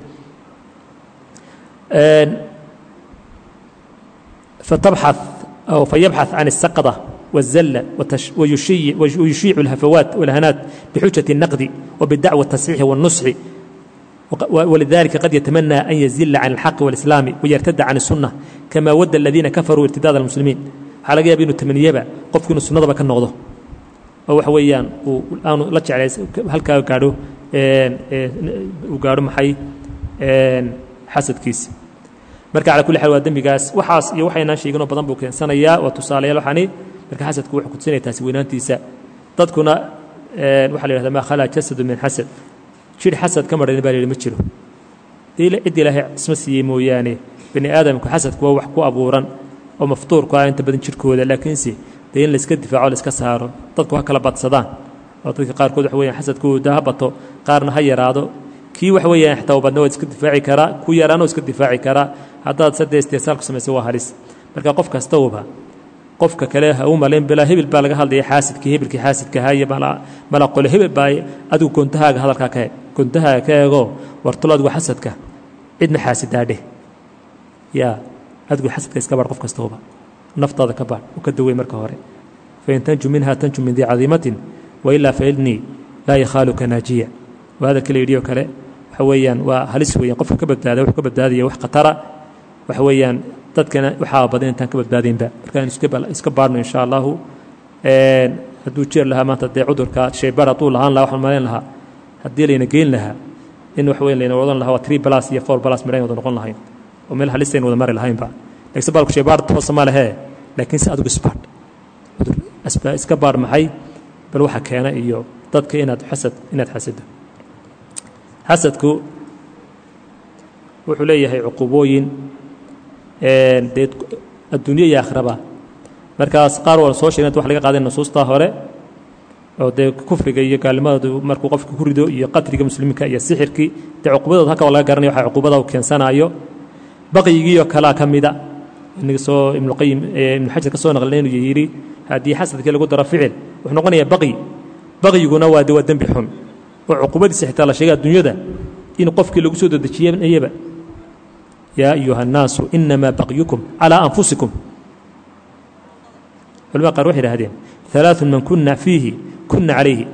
فتبحث أو فيبحث عن السقطة والزلة ويشيع, ويشيع الهفوات والهنات بحجة النقد وبالدعوة التصحيح والنصح ولذلك قد يتمنى أن يزل عن الحق والإسلام ويرتد عن السنة كما ود الذين كفروا ارتداد المسلمين على جاب إنه تمنيبا قف كانوا السنة بكن نغضه أو حويان والآن لا تعالى هل كانوا قالوا وقالوا محي حسد كيس marka cala kulli xaal waa dembigaas waxaas iyo waxaynaan sheeginoo badan buu keensanayaa waa tusaalayaal waxani marka xasadku wuxuu kutusinaya taasi weynaantiisa dadkuna waxaa la yihahda maa khalaa jasadu min xasad jidh xasad ka marhan baa la yidhi ma jiro dee cid ilaahay isma siiyey mooyaane bani aadamku xasadku waa wax ku abuuran oo maftuurku ah inta badan jidhkooda laakiinse dee in layska difaaco layska saaro dadku ha kala badsadaan oo dadka qaarkood waxa weeyaan xasadkooda ha bato qaarna ha yaraado kii wax weeyaan xitaa badna waad iska difaaci karaa ku yaraana waa iska difaaci karaa haddaad sadee istiisaalku samaysa waa halis marka qof kastauba qofka kale ha u malayn bilaa hebel baa laga hadlaya xaasidkii hebelkii xaasidka ahaa iyo mala qole hebel baa adigu goontahaaga hadalkaa ka eeg goontahaaga ka eegoo wartalo adigu xasadka cidna xaasidaa dheh yaa adigu xasadka iska baadh qof kastauba naftaada ka baadh u ka dawey marka hore fain tanju minha tanju min dii cadiimatin wailaa failnii laa yakhaaluka naajiya waa hadalka la yidhi oo kale waxa weeyaan waa halis weeyaan qofka ka badbaada wuxuu ka badbaadaya wax khatara waxa weeyaan dadkana waxaa badan intaan ka badbaadaynba markaan iska baarno insha allahu hadduu jeer lahaa maanta dee cudurka shaybaar hadduu lahaan lahaa waxaan malayn lahaa haddii layna geyn lahaa in wax weyn layna wadan lahaa waa three plus iyo four plus midhayn wada noqon lahayn oo meel halistayn wada mari lahaynba laakiin baalku shaybaar toosa ma lehee laakiin se adigu isbaadh cudur iska baadh maxay bal waxa keena iyo dadka inaad xasad inaad xasado xasadku wuxuu leeyahay cuqubooyin dee adduunyo iyo akhraba markaas qaar waa soo sheegna wax laga qaaday nusuustaa hore oo dee kufriga iyo gaalnimadoodu markuu qofka ku rido iyo qatriga muslimiinka iyo sixirkii dee cuqubadood halka waa laga garanaya waxa cuqubada uu keensanaayo baqyigiioo kalaa ka mida inaga soo ibnuqayim ibnu xajar ka soo naqlina inuu yidhi haddii xasadkii lagu daro ficil wuxuu noqonayaa baqyi baqyiguna waa de waa dembi xun oo cuqubadiisa xitaa la sheegay adduunyada in qofkii lagu soo dedejiyeyaba yaa ayuha الnaasu inamaa baqyukum calىa anfusikum culamada qaar waxay idhahdeen ثalaaثu man kuna fiihi kuna calayhi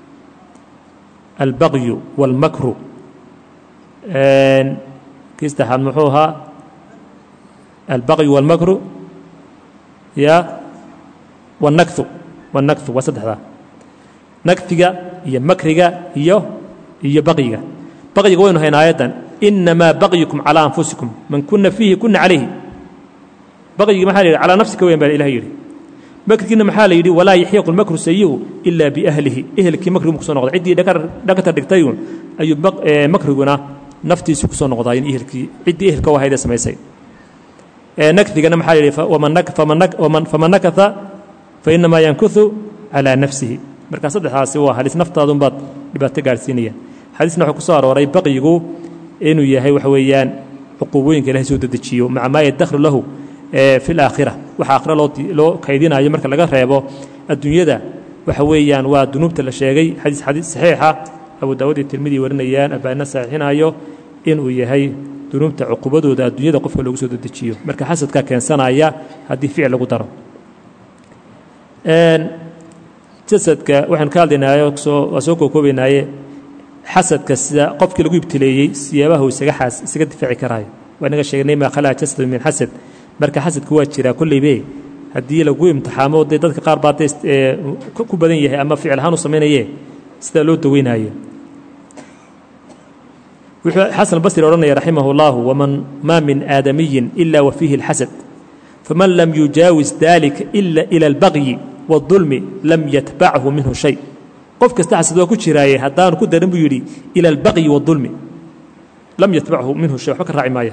albaqyu wاlmakru kii saddexaad muxuu ahaa albaqyu wاlmakru ya wاnakhu wاnnakhu waa saddexdaa nakfiga iyo makriga iyo iyo baqyiga baqyiga waynu hayn aayaddan inamaa baqyukum calىa anfusikum man kuna fiihi kuna calayhi baqyigii maxaa la yidhi calaa nafsika weyan baa ilah yidhi makrigiina maxaa la yidhi walaa yaxiiqu lmakru sayi'u ilaa biahlihi ehelkii makrigu kusoo noqday ciddii dhakata dhigtayun ayuu makriguna naftiisu kusoo noqdaa in ehelkii ciddii ehelka wahaydee samaysay nakfigana maxaa la yidhi faman nakata fainamaa yankuhu calaa nafsihi marka saddexdaasi waa halis naftaadunbaad dhibaato gaadhsiinaya xadiisna wuxuu ku soo arooray baqyigu inuu yahay waxa weeyaan cuquubooyinka ilahay soo dedejiyo maca maa yaddakhlu lahu fi laakhira waxa aakhira loo kaydinayo marka laga reebo adduunyada waxa weeyaan waa dunuubta la sheegay xadiis xadiis saxiixa abu daawud iyo tirmidi warinayaan albaanina saxiixinayo inuu yahay dunuubta cuqubadooda adduunyada qofka loogu soo dedejiyo marka xasadkaa keensanaya haddii ficil lagu daro jasadka waxaanu ka hadlaynaayo soo waa soo kookoobaynaaye xasadka sida qofkii lagu ibtileeyey siyaabaha uu isaga xaas isaga difaaci karaayo waa inaga sheegnay maa khalaa jasadu min xasad marka xasadku waa jiraa kolleybe haddii lagu imtixaamo dee dadka qaar baa dee ku badan yahay ama ficil ahaan u samaynaye sidaa loo daweynaayo wuxuu xasan basri odhanaya raximah اllahu waman maa min aadamiyin ila wa fiihi اlxasad faman lam yujaawis dalika ila ila اlbaqyi wاdulmi lam yatbachu minhu shay qof kasta xasad waa ku jiraaye haddaanu ku darin buu yidhi ila albaqyi wاdulmi lam yatbachu minhu shay waxba ka raaci maaya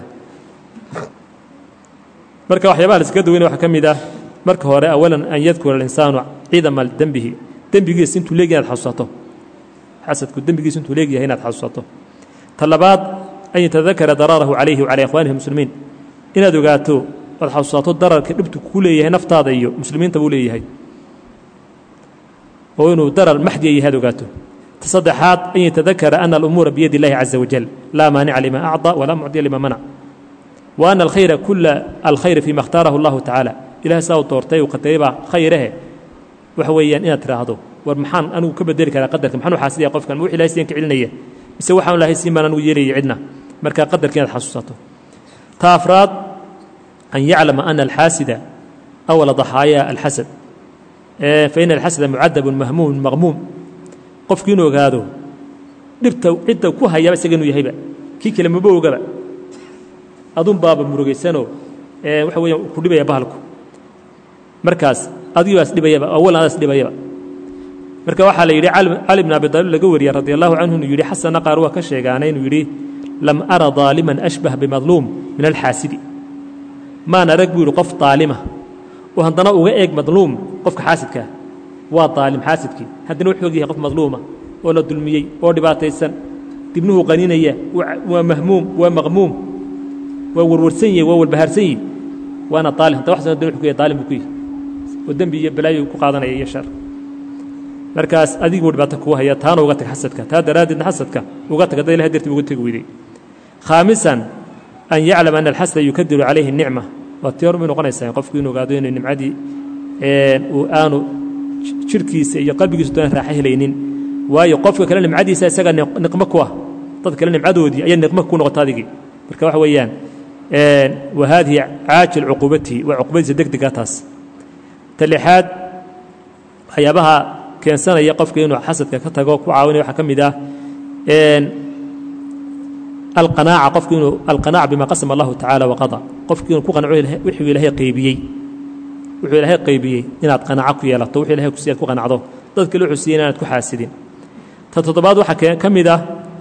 marka waxyaabaha la iskaga daweynaya waxaa ka mid ah marka hore awalan an yadkura alinsaanu cidama dembihi dembigiis intuu leegyahay inaad xasuusato xasadku dembigiis intuu leegyahay inaad xasuusato ta labaad an yatadakara daraarahu calayhi wacalaa ikhwaanihi muslimiin inaad ogaato oad xasuusato dararka dhibtu ku leeyahay naftaada iyo muslimiinta buu leeyahay oo inuu darar maxdiya yahay ad ogaato ta saddexaad an yatadakara ana alumuura biyadi illahi caza wajal laa maanica lima acطى walaa mucdiya lima manac wa ana alkhayra kula alkhayr fima اkhtaarahu اllahu tacaala ilahay saa uu doortay uu qadaray baa khayrahe waxa weeyaan inaad tidhaahdo war maxaan anigu ka bedeli karaa qadarka maxaan u xaasidaya qofkan ma wix ilahay siyan ka celinaya mise waxaan lahay siin baan anigu yeelaya cidna marka qadarka inaad xasuusato ta afraad an yaclama ana alxaasida awala daxaaya alxasad faina alxasada mucadabun mahmuumun maqmuum qofku inuu ogaado dhibta cidda ku hayaba isaga inuu yahayba kii kale maba ogaba adun baaba murugaysanoo waxa weeyaan ku dhibaya bahalku markaas adigibaas dhibayaba awalan adaas dhibayaba marka waxaa la yidhi cali bn abi daalib laga wariya radi allahu canhu inuu yidhi xasanna qaar waa ka sheegaana inuu yidhi lam ara daaliman ashbah bimadluum min alxaasidi maan arag buu yidhi qof daalima oo haddana uga eeg madluum qofka xaasidkaa waa daalim xaasidkii haddana wuxuu og yahay qof madluuma oo la dulmiyey oo dhibaataysan dibnuhu qaninaya waa mahmuum waa maqmuum waa warwarsan yahi waa walbahaarsan yihi waana daalim hadda waxsan wuxuu ku yahay daalim buu ku yihi oo dembi iyo balaayo ku qaadanaya iyo shar markaas adiguu dhibaato kuu haya taana uga tag xasadka taa daraaddeedna xasadka uga tag hadda ilahay dartii uga tegi weyday khaamisan an yaclama ana alxasada yukadiru calayhi nicma waa tii hor bay noqonaysaa qofku inuu ogaado inuu nimcadii uu aanu jirhkiisa iyo qalbigiisu doona raaxo helaynin waayo qofka kale nimcadiisa isaga niqmo ku ah dad kale nimcadoodii ayaa niqmo ku noqota adigii marka waxa weeyaan wa haadihi caajil cuquubatihi waa cuqubadiisa degdega taas ta lixaad waxyaabaha keensanaya qofka inuu xasadka ka tago ku caawinaya waxaa ka mid ah alqanaaca qofku inuu alqanaaca bima qasama allahu tacaala waqada qofku inuu ku qanco wuxuu ilaahay qaybiyey wuxuu ilaahay qaybiyey inaad qanaaco ku yeelato wuxuu ilahay kusiiyaad ku qanacdo dad kale wuxuu siiyey inaad ku xaasidin ta toddobaad waxaa ka mid ah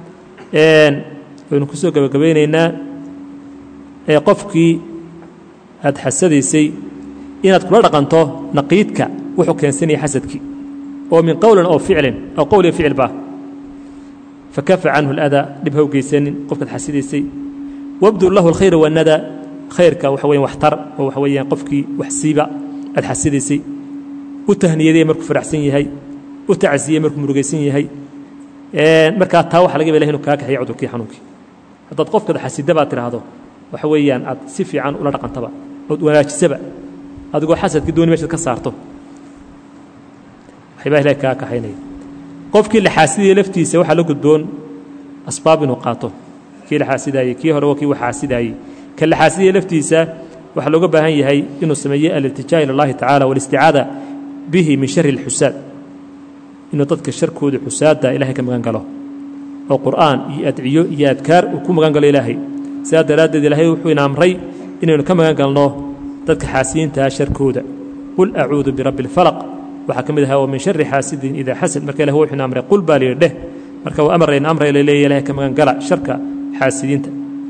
waynu kusoo gebagabaynaynaa ee qofkii aad xasadaysay inaad kula dhaqanto naqiidka wuxuu keensanaya xasadkii oo min qowlin oo ficlin oo qowl iyo ficil ba fakafa canhu اladaa dhib haw geysanin qofkaad xasidaysay wabdur lahu alkhayra wanada khayrka waxa weyan waxtar oo waxa weeyaan qofkii wax siiba aad xasidaysay u tahniyadey markuu faraxsan yahay u tacsiyey markuu murugaysan yahay markaa taa waxa laga yaba inu kaa kaxeeya cudurkii xanuunkii haddaad qofkaad xasida baad tidhaahdo waxa weeyaan aad si fiican ula dhaqantaba ood wanaajisaba adigoo xasadkii dooni meshaad ka saarto waxyabaa ilahay kaa kaxaynaya qofkii la xaasidaya laftiisa waxaa la gudboon asbaab inuu qaato kii la xaasidaayey kii hore waa kii wax xaasidaayey ka la xaasidaya laftiisa waxaa looga baahan yahay inuu sameeye aliltijaa ila اllahi tacala walisticaada bihi min shari اlxusaad inuu dadka sharkooda xusaadda ilahay ka magan galo oo qur'aan iyo adciyo iyo adkaar uu ku magan galo ilaahay sidaa daraaddeed ilaahay wuxuu ina amray inaynu ka magan galno dadka xaasiyiintaa sharkooda qul acuudu birabbi اlfalaq waxaa ka mid ahaa wa min shari xaasidin idaa xasad marka ilah wuxuu ina amray qul baa layidhi dheh marka waa amarayna amray la leeya ilahay ka magan gala sharka xaasidiinta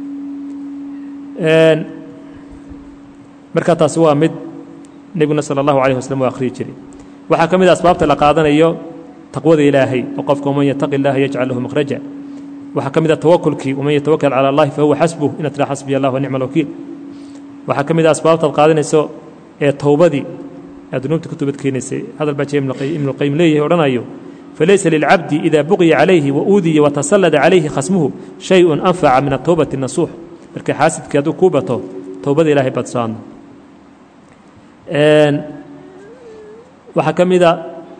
marka taasi waa mid nebiguna sala allahu alayh waslm waa akhriyi jiray waxaa ka mid a asbaabta la qaadanayo taqwada ilaahay oo qofka waman yataqi اllaha yajcal lahu makhraja waxaa ka mid a tawakulkii waman yatawakal cala allahi fahuwa xasbuh inaad tiraa xasbiya allah wa nicma alwakiil waxaa ka mid a asbaabtaad qaadanayso ee towbadii aad dunuubta ka toobad keenaysay hadal baa jee ibnuqayim leeyahay odhanayo falaysa lilcabdi ida buqya calayhi wauudiya watasallada calayhi khasmuhu shay-un anfaca min atowbati nasuux marka xaasidkii hadduu kuu bato towbada ilaahay baad soadno waxaa ka mid a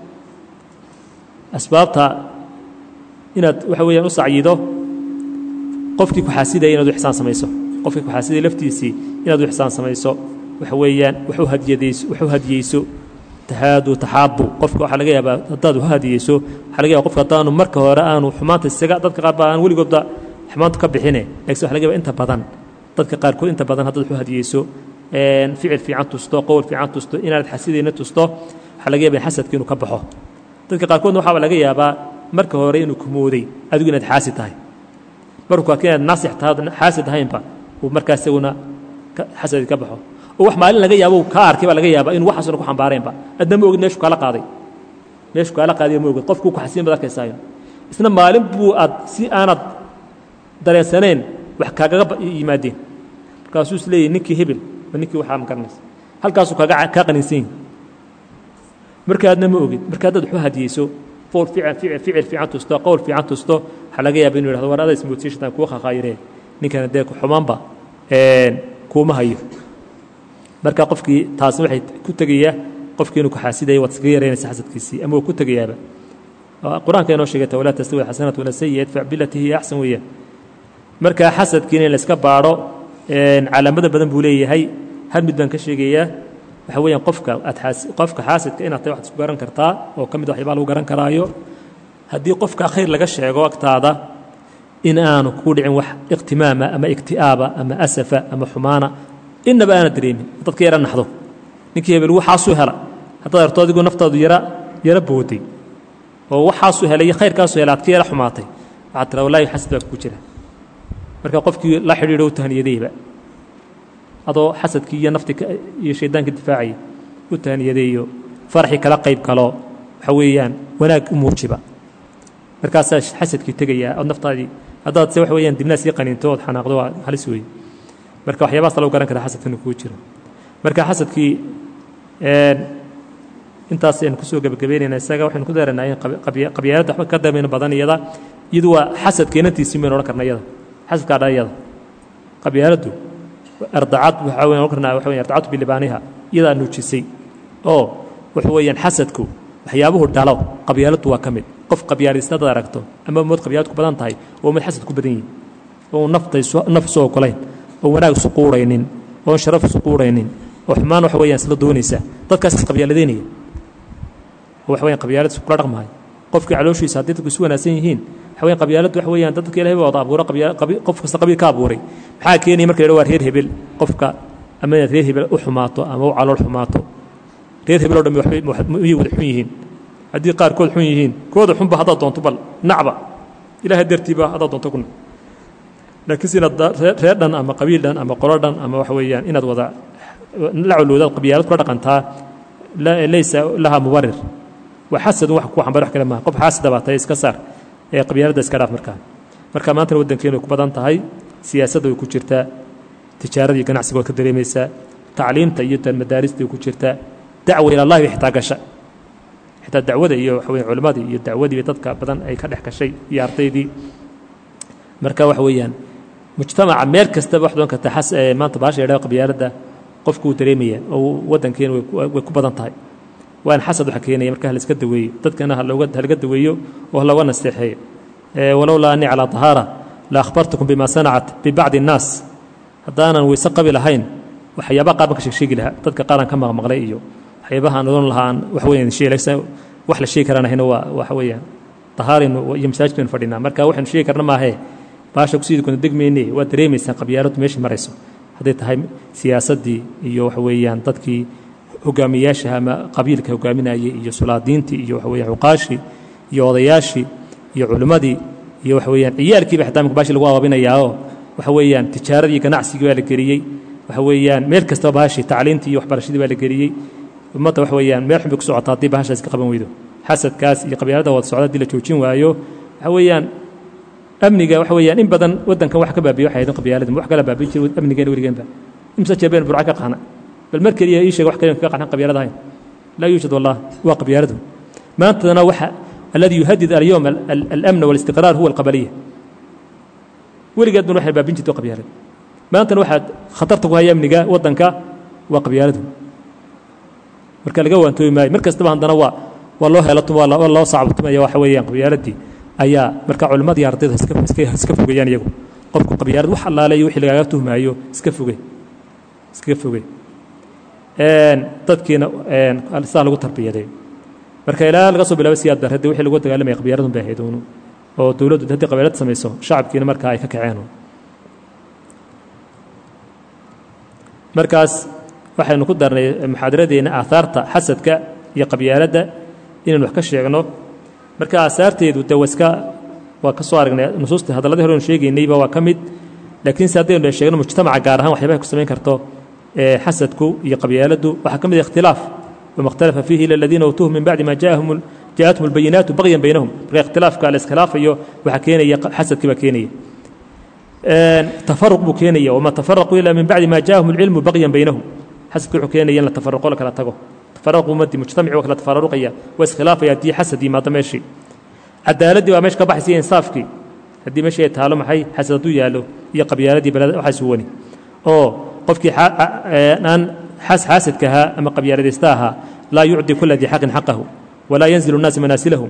asbaabta inaad waxa weeyaan u sacyido qofkii ku xaasidaya inaad u ixsaan samayso qofkii ku xaasidaya laftiisii inaad u ixsaan samayso waxa weeyaan wax u hadiyadayso wax u hadiyeyso tahaadu taxaabu qofka waxaa laga yaabaa haddaad wax hadiyeyso waxaa laga yaba qofka haddaanu marka hore aanu xumaanta isaga dadka qaar baa aan weligoodba xumaantu ka bixine laakiin waxa laga yaba inta badan dadka qaarkood inta badan haddaad wax u hadiyeyso ficil fiican tusto qowl fiican tusto inaad xasidayna tusto waxaa laga yaba in xasadka inuu ka baxo dadka qaarkoodna waxaaba laga yaabaa marka hore inuu kumooday adigu inaad xaasi tahay markuu arka inaad naasix tahay xaasid ahaynba uu markaas isaguna xasadi ka baxo oo wax maalin laga yaabo ka arkay baa laga yaabaa inuu waxaasuna ku xambaareenba adna ma ogid meeshu kaala qaaday meeshu kaala qaadiyo ma ogid qofkuu ku xasiin baad arkaysaayo isna maalin buu aad si aanad dareensanayn wax kaagaga yimaadeen markaasuu is leeyahy ninkii hebel ma ninkii waxaa ma garanaysa halkaasuu kaaga kaa qaninsan yahi marka adna ma ogid marka haddaad waxu hadiyeyso fool fiican ficil ficil fiican tusto qowl fiican tusto waxaa laga yaaba inuu yidhahdo war adaa ismoodsiishatan kuwa khaqaayiree ninkana dee xumaanba kuuma hayo marka qofkii taasi waxay ku tegayaa qofkii inuu ku xaasidaya waad iskaga yaraynaysa xasadkiisii ama uu ku tegayaaba qur-aanka inoo sheegata walaa tastawi alxasanatu wala sayi idfac bilati hiya axsan weeyaan marka xasadkiina in la iska baadho calaamada badan buu leeyahay hal mid baan ka sheegayaa waxa weeyaan qofka aad qofka xaasidka inaad tahay waxaad isku garan kartaa oo ka mid waxyaabaa lagu garan karaayo haddii qofka khayr laga sheego agtaada in aanu kugu dhicin wax iqtimaama ama ikti'aaba ama asafa ama xumaana innaba aana dareemin dadka yara naxdo ninkii hebel waxaasuu hela haddaad arto adigu naftaadu yara yara booday oo waxaasuu helay iyo khayrkaasuu helay aad ka yara xumaatay waxaad tiraa wallahi xasad baa kugu jira marka qofkii la xidhiidho u tahaniyadayba adoo xasadkii iyo nafti iyo shaydaanka difaacaya u tahaniyadeeyo faraxii kala qayb galo waxa weeyaan wanaag u muujiba markaasaa xasadkii tegayaa ood naftaadii haddaad se waxa weyaan dibnaas ii qaniinto ood xanaaqdo waa halis weeye marka waxyaabahaas lagu garan kara xasadka inuu kugu jiro marka xasadkii intaas aynu kusoo gebagabeynayna isaga waxaynu ku daranaa in qabyaaladda waxba ka damayno badan iyada iyadu waa xasadka inantiisii baynu odhan karna iyada xasadkaa dhan iyada qabyaaladdu ardacad waxaa weyan odhan karnaa waxa weyan ardacadu bilibaaniha iyadaa nuujisay oo waxa weeyaan xasadku waxyaabuhu dhalo qabyaaladdu waa ka mid qof qabyaalista hadaad aragto ama ummad qabyaalad ku badan tahay oo ummad xasad ku badan yihin oo naf isu ogolayn oo wanaag isu quuraynin oon sharaf isu quuraynin oo xumaan waxa weeyaan isla doonaysa dadkaas is qabyaaladeynaya oo waxa weyan qabyaalad isu kula dhaqmahay qofkii calooshiisa haddii dadku isu wanaagsan yihiin waxa weyan qabyaaladdu waxa weeyaan dadka ilahay baa wada abuura qof kasta qabiil ka abuuray maxaa keenaya marka la waa reer hebel qofka ama inaad reer hebel u xumaato ama u calool xumaato reer hebel oo dhammi waxbay wada xun yihiin haddii qaarkood xun yihiin kooda xunba haddaad doonto bal nacba ilaahay dartiiba haddaad doonto kuna laakiin si inaad reer dhan ama qabiil dhan ama qolo dhan ama waxa weeyaan inaad wada la colowdaad qabyaalad kula dhaqantaa laysa lahaa mubarir waa xasadun wax ku xambar wax kale maaha qof xaasida baa tahay iska saar ee qabyaaladda iska dhaaf markaa marka maantana waddankeenu ay ku badan tahay siyaasadda way ku jirtaa tijaarada iyo ganacsiga waad ka dareemaysaa tacliimta iyo madaarista way ku jirtaa dacwa ilallahi bay xitaa gasha xitaa dacwada iyo waxa weya culimmadii iyo dacwadii dadka badan ay ka dhex gashay iyo ardaydii marka waxa weeyaan mujtamaca meel kastaba wax doon karta xas maanta baasha yadhaha qabyaaladda qofku wuu dareemaya oo waddankeena way ku badan tahay waan xasad waxa keenaya marka halaiska daweeyo dadkana halaga daweeyo oo halooga nasteexeeyo walowlaa anii calaa tahaara la akhbartukum bima sanacat bibacdi الnaas haddaanan weyse qabi lahayn waxyaabaha qaar baan ka sheegsheegi lahaa dadka qaaraan ka maqmaqlay iyo waxyaabaha aan odhan lahaa aan wax weeyaan sheeg wax la sheegi karaan ahayna waa waxa weeyaan tahaaraynu iyo masaajid baynu fadhinaa marka waxaynu sheegi karna maahee baasha kusidii kuna degmayne waa dareemaysaan qabyaaladdu meeshii marayso hadday tahay siyaasaddii iyo waxa weeyaan dadkii hogaamiyaasha ama qabiilka hogaaminayay iyo sulaadiintii iyo waxa weeyaan cuqaashii iyo odayaashii iyo culimmadii iyo waxa weeyaan ciyaalkiiba xitaa imika baashi lagu abaabinayaao waxa weeyaan tijaaradii ganacsigii baa la geliyey waxa weeyaan meel kastaba bahashi tacliintii iyo waxbarashadii baa la geliyey ummadda waxa weeyaan meel xun bay ku socota haddii bahashaas ka qaban weydo xasadkaas iyo qabyaalada wada socda haddii la joojin waayo waxa weeyaan amniga waxa weeyaan in badan waddankan wax ka baabiye waxay ahayd qabyaalada wax kala baabiin jiray amnigeena weligeenba imse jeer baynu burca ka qaxna bal mar keliya ii sheeg wax kale kaga qaxnan qabyaalada ahayn laa yuujad wallah waa qabyaaladu maantana waxa alladii yuhadid alyowm alamna walistiqraar huwa alqabaliya weligeed ban waxay baabin jirto qabyaalada maantana waxaad khatarta ku haya amniga waddanka waa qabyaaladu marka laga waantoobi maayo mar kastaba haddana waa waa loo heelatum waa loo sacabtumaya waxa weeyaan qabyaaladii ayaa marka culimmadii ardayda iska fogayaan iyagu qofku qabyaalad wax allaale iyo wixii lagaaga tuhmaayo iska foge iskaga foge dadkiina sidaa lagu tarbiyaday marka ilaa laga soo bilaabo siyaad barradii wixii lagu dagaalamaya qabyaaladun bay ahayd uunu oo dowladdu haddii qabyaalad samayso shacabkiina markaa ay ka kaceen markaas waxaynu ku darnay muxaadaradeenna aahaarta xasadka iyo qabyaaladda inaynu wax ka sheegno marka aasaarteedu de waska waa ka soo aragnay nusuusta hadalladii hore anu sheegaynayba waa ka mid laakiin se haddaynu sheegno mujtamaca gaar ahaan waxyaabahay ku samayn karto xasadku iyo qabyaaladdu waxaa ka mid ikhtilaaf wama ikhtalafa fiihi ila aladiina uutuuhu min bacdi ma jaahum jaaءathum albayinaatu bagyan baynahum marka ikhtilaafka la iskhilaafayo waxaa keenaya xasadkii baa keenaya tafaruq buu keenaya wama tafaraquu ila min bacdi ma jaahum alcilmu bagyan baynahum xasadki wuxuu keenaya in la tafaruqo la kala tago tafaruq ummadii mujtamaci waa kala tafaruqaya waa iskhilaafaya haddii xasad yimaado meeshii cadaaladdii baa meesha ka baxaysa iyo insaafkii haddii meeshii ay taalo maxay xasad hadduu yaallo iyo qabyaaladii balad waxaa suwani oo qofkii aan xaasadka ahaa ama qabyaaladaysta ahaa laa yucdi kula dii xaqin xaqahu walaa yanzilu الnaasi manaasilahum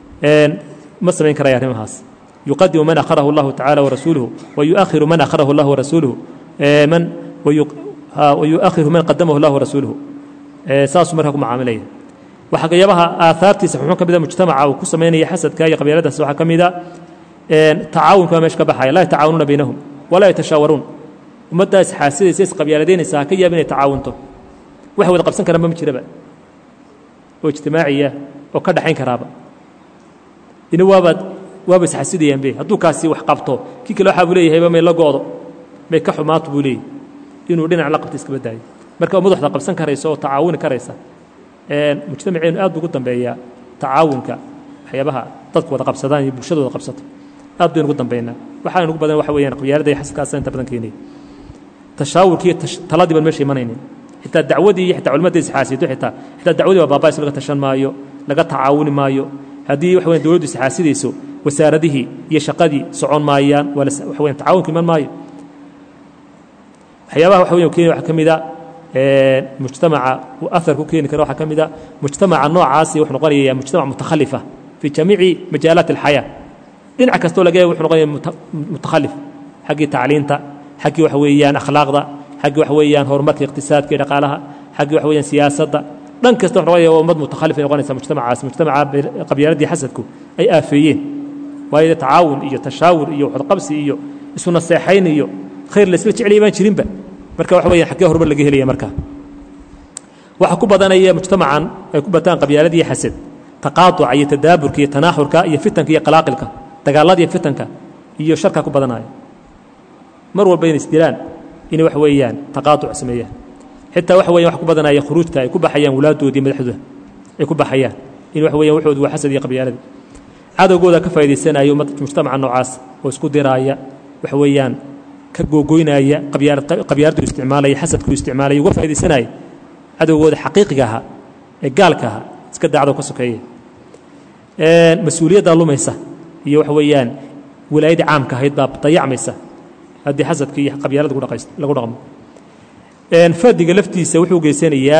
ma samayn karaya arrimahaas yuqadimu man akharahu اllahu tacala warasuuluhu wayuakhiru man akharahu اllahu warasuuluhu man wayuakhiru man qadamahu اllahu warasuuluhu saasuu markaa ku macaamilaya waxyaabaha aahaartiisa xuxun ka mida mujtamaca uu ku samaynaya xasadka iyo qabyaaladaas waxaa ka mida tacaawunka baa meesha ka baxaya laa yatacaawanuuna baynahum walaa yatashaawaruun ummaddaa isxaasidaysa isqabyaaladaynaysa ha ka yaab inay tacaawunto wax wada qabsan karaanba ma jiraba oo ijtimaaciya oo ka dhaxayn karaaba ina waabaad waaba isxasidayaanbe hadduu kaasi wax qabto kii kale waxaa buu leeyahayba may la go'do may ka xumaato buu leeyahy inuu dhinac la qabto iskaba daayo marka ummad waxda qabsan karaysa oo tacaawuni karaysa mujtamaceenu aad buu ugu dambeeyaa tacaawunka waxyaabaha dadku wada qabsadaan iyo bulshada wada qabsato aad baynu ugu dambeynaa waxaana ugu badan waxa weeyaan qabyaalada iyo xasadkaasa inta badan keenaya tashaawurkii taladii baan meesha imanaynin xitaa dacwadii iyo xitaa culimadda isxaasido xitaa xitaa dacwadii baa baaba'ayso laga tashan maayo laga tacaawuni maayo haddii waxa weyan dowladdu isxaasidayso wasaaradihii iyo shaqadii socon maayaan waa waxa weyan tacaawunku iman maayo waxyaabaha waxa weyan kenya waxaa ka mid a mujtamaca uu ahar ku keeni kara waxaa ka mid a mujtamaca noocaasi wuxuu noqonaya mujtamac mutakhalifa fii jamiici majaalaat alxayaa dhinac kastoo laga yahay wuxuu noqonaya mutakhalif xaggii tacliinta xaggii waxa weeyaan akhlaaqda xaggii waxa weeyaan horumarka iqtisaadka iyo dhaqaalaha xaggii waxa weeyaan siyaasadda dhan kasta wuxuu noqonaya ummad mutakhalif ay noqonaysa mujtamacaas mujtamaca qabyaaladii xasadku ay aafeeyeen waayo tacaawun iyo tashaawur iyo waxwadqabsi iyo isu naseexayn iyo khayr laysla jeclaya baan jirinba marka waxa weeyaan xaggee horumar laga helaya marka waxa ku badanaya mujtamacan ay ku bataan qabyaaladii xasad taqaaduca iyo tadaaburka iyo tanaaxurka iyo fitanka iyo qalaaqilka dagaalada iyo fitanka iyo sharka ku badanaya mar walba inay isdilaan inay wax weeyaan taqaaduc sameeyaan xitaa waxa weeyaan wax ku badanaya khuruujta ay ku baxayaan walaadoodii madaxdooda ay ku baxayaan in wax weeyaan waxoodu waa xasad iyo qabyaaladii cadowgooda ka faa'iidaysanaya mujtamaca noocaas oo isku diraaya wax weeyaan ka googoynaya qabyaaladdu isticmaalaya xasadku isticmaalaya uga faa'iidaysanaya cadowgooda xaqiiqiga ahaa ee gaalka ahaa iska daacdo ka sokeeya mas-uuliyaddaa lumaysa iyo waxa weeyaan wilaayadii caamka ahayd baa dayacmaysa haddii xasadka iyo qabyaalada lagu dhaqmo fardiga laftiisa wuxuu geysanayaa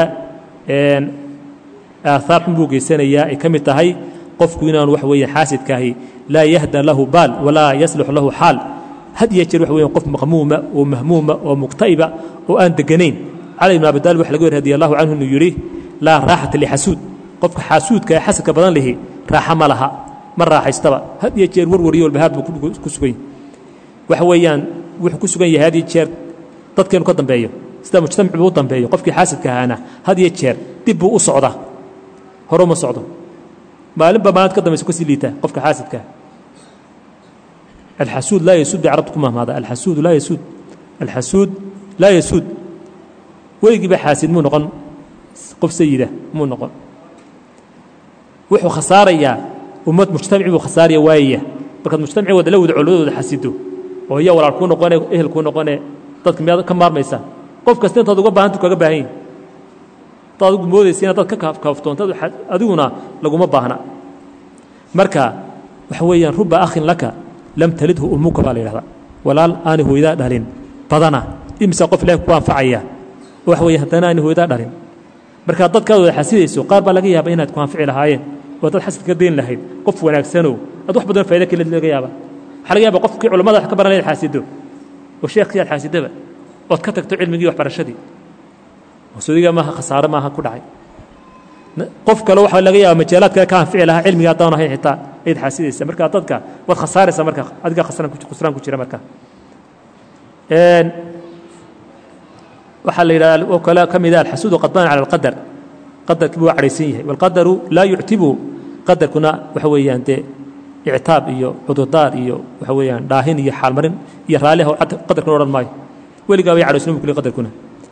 aahaar xun buu geysanayaa ay ka mid tahay qofku inaanu wax weeyaan xaasidkaahi laa yahda lahu baal walaa yaslux lahu xaal had iyo jeer wax weeyaan qof maqmuuma oo mahmuuma oo muqta'iba oo aan deganayn cali ibn abi talib waxa laga wari radi allahu canhu inuu yidhi laa raaxata lixasuud qofka xaasuudka ee xasadka badan lihi raaxa ma laha ma raaxaystaba had iyo jeer warwar iyo walbahaar buu ku sugan yahy waxa weeyaan wuxuu ku sugan yahay had iyo jeer dadkeenu ka dambeeyo sida mujtamac buu u dambeeyo qofkii xaasidka ahaana had iyo jeer dib buu u socdaa hore uma socdo maalinba maalinta ka dambaysa kasii liitaa qofka xaasidkaa alxasuud laa yasuud bay carabtu ku mahmaada alxasuudu laa yasuud alxasuud laa yasuud weligiiba xaasid muu noqon qof sayida muu noqon wuxuu khasaarayaa ummad mujtamaci buu khasaaraya waayaya markaad mujtamaci wada la wada colladooda xasido oo iya walaal kuu noqone ehel kuu noqone dadka miyaad ka maarmaysaa qof kasta intaad uga baahanta kaga baahan yihin hadaad adigu moodaysa inaad dad ka kaaftoontaad adiguna laguma baahna marka waxa weeyaan ruba akhin laka lam talidhu ummuka baa la yidhahdaa walaal aani hooydaa dhalin badana imisa qof ilahi ku anfacaya waxa weeye haddana aani hooydaa dhalin marka dadkaad wada xasidayso qaar baa laga yaaba inaad ku anfici lahaayeen oo dad xasad ka dayn lahayd qof wanaagsanow aad wax badan fayda kale laga yaaba waxaa laga yaaba qofkii culamada wax ka baran inaad xaasido oo sheekhkii aad xaasidaba ood ka tagto cilmigii waxbarashadii maqsuudiga maaha khasaare maaha ku dhacay qof kale waxaa laga yaaba majaalaad kale ka anfici lahaa cilmiga haddaan ahayn xitaa ayaad xaasidaysa marka dadka waad khasaaraysaa marka adiga khusraan ku jira marka waxaa la yidhahda oo kale ka mida alxasuudu qadbaan cala alqadar qadarkii buu cadhaysan yahay walqadaru laa yuctibu qadarkuna waxa weeyaan dee ictaab iyo cudurdaar iyo waxa weeyaan dhaahin iyo xaalmarin iyo raalliha qadarkuna odhan maayo weligaa way cadhaysan bu kuli qadarkuna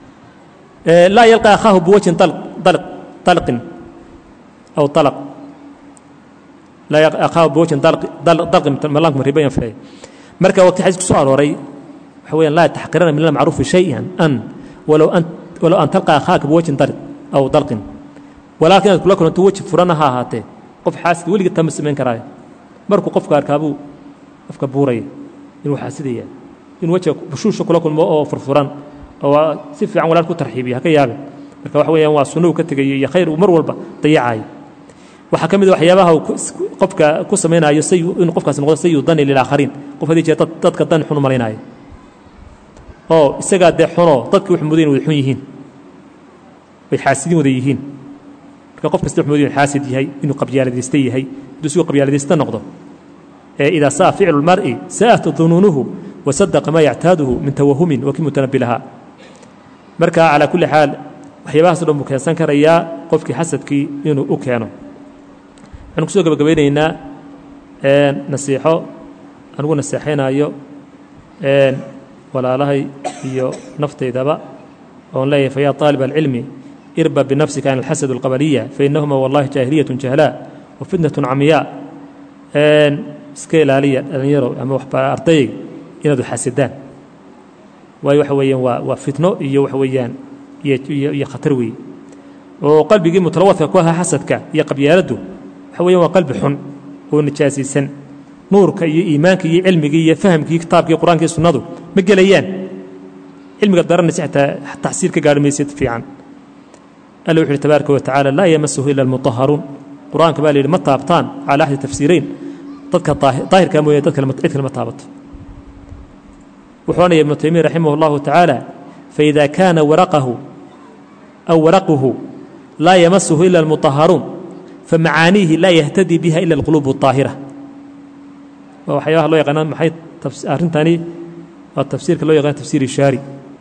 laa yalqa akhaahu biwajhin dalqin aw dalaq laa yalqa akhaahu biwajhin dalqin malaanku ribayan filay marka waqti xadiis ku soo arooray waxa weeyaan laa taxqirana min almacruufi shayan an walow an walow an talqa akhaaka biwajhin dalq aw dalqin walaakin inaad kula kulanto weji furana ha ahaatee qof xaasid weliga tama samayn karaayo markuu qofka arkaabuu afka buuraya inuu xaasidaya in wejiga bushuusha kula kulmo oo furfuran oo si fiican walaal ku tarxiibiya haka yaabin marka waxa weeyaan waa sunno uu ka tegayo iyo khayr uu mar walba dayacayo waxaa ka mid a waxyaabaha uu qofka ku samaynayo say inuu qofkaasi noqdo sayu dani lilaakhariin qof haddii jeer dadka dan xun u malaynayo oo isagaa dee xunoo dadki wuxuu mudan wada xun yihiin way xaasidin wada yihiin marka qof kasta wuxuu mudan xaasid yahay inuu qabyaaladaysta yahay hadduu sigoo qabyaaladaysta noqdo ee idaa saa ficlu lmar'i sa'at dunuunuhu wasadaqa maa yactaaduhu min tawahumin wa kii mutanabi lahaa marka calaa kulli xaal waxyaabahaas o dhan buu keensan karayaa qofkii xasadkii inuu u keeno waxaanu kusoo gabagabaynaynaa nasiixo anugu naseexaynaayo walaalahay iyo naftaydaba oon leeyahay fayaa طaalib alcilmi irba binafsika can alxasad alqabaliya fainahuma wallahi jaahiliyat jahlaa wa fitnat camiyaa iska ilaaliya dhallinyaro ama ardayg inaad xasidaan waayo waxa weeyaan waa waa fitno iyo waxa weeyaan iyo khatar weeye oo qalbigii mutalawadka ku ahaa xasadka iyo qabyaaladdu waxa weeyaan waa qalbi xun oo nijaasaysan nuurka iyo iimaanka iyo cilmigii iyo fahamkii kitaabkii qur-aankii sunnadu ma gelayaan cilmigaad baranaysa xitaa taxsiir ka gaarhi maysid fiican alla wuxu uhi tabaaraka wa tacaala laa yamasuhu ila almutaharuun qur-aanka baa la yidhi ma taabtaan calaa axdi tafsiirayn dadka daahirkaa mooye dad kale cid kale ma taabato wuxuu odhanaya ibnu taymiya raximah allahu tacaala faida kaana waraqahu aw waraquhu laa yamasuhu ila almutaharuun famacaaniihi laa yahtadii biha ila alquluub اطaahira waa waxyaabaha loo yaqaana maxay arrintani waa tafsiirka loo yaqaana tafsiir ishaari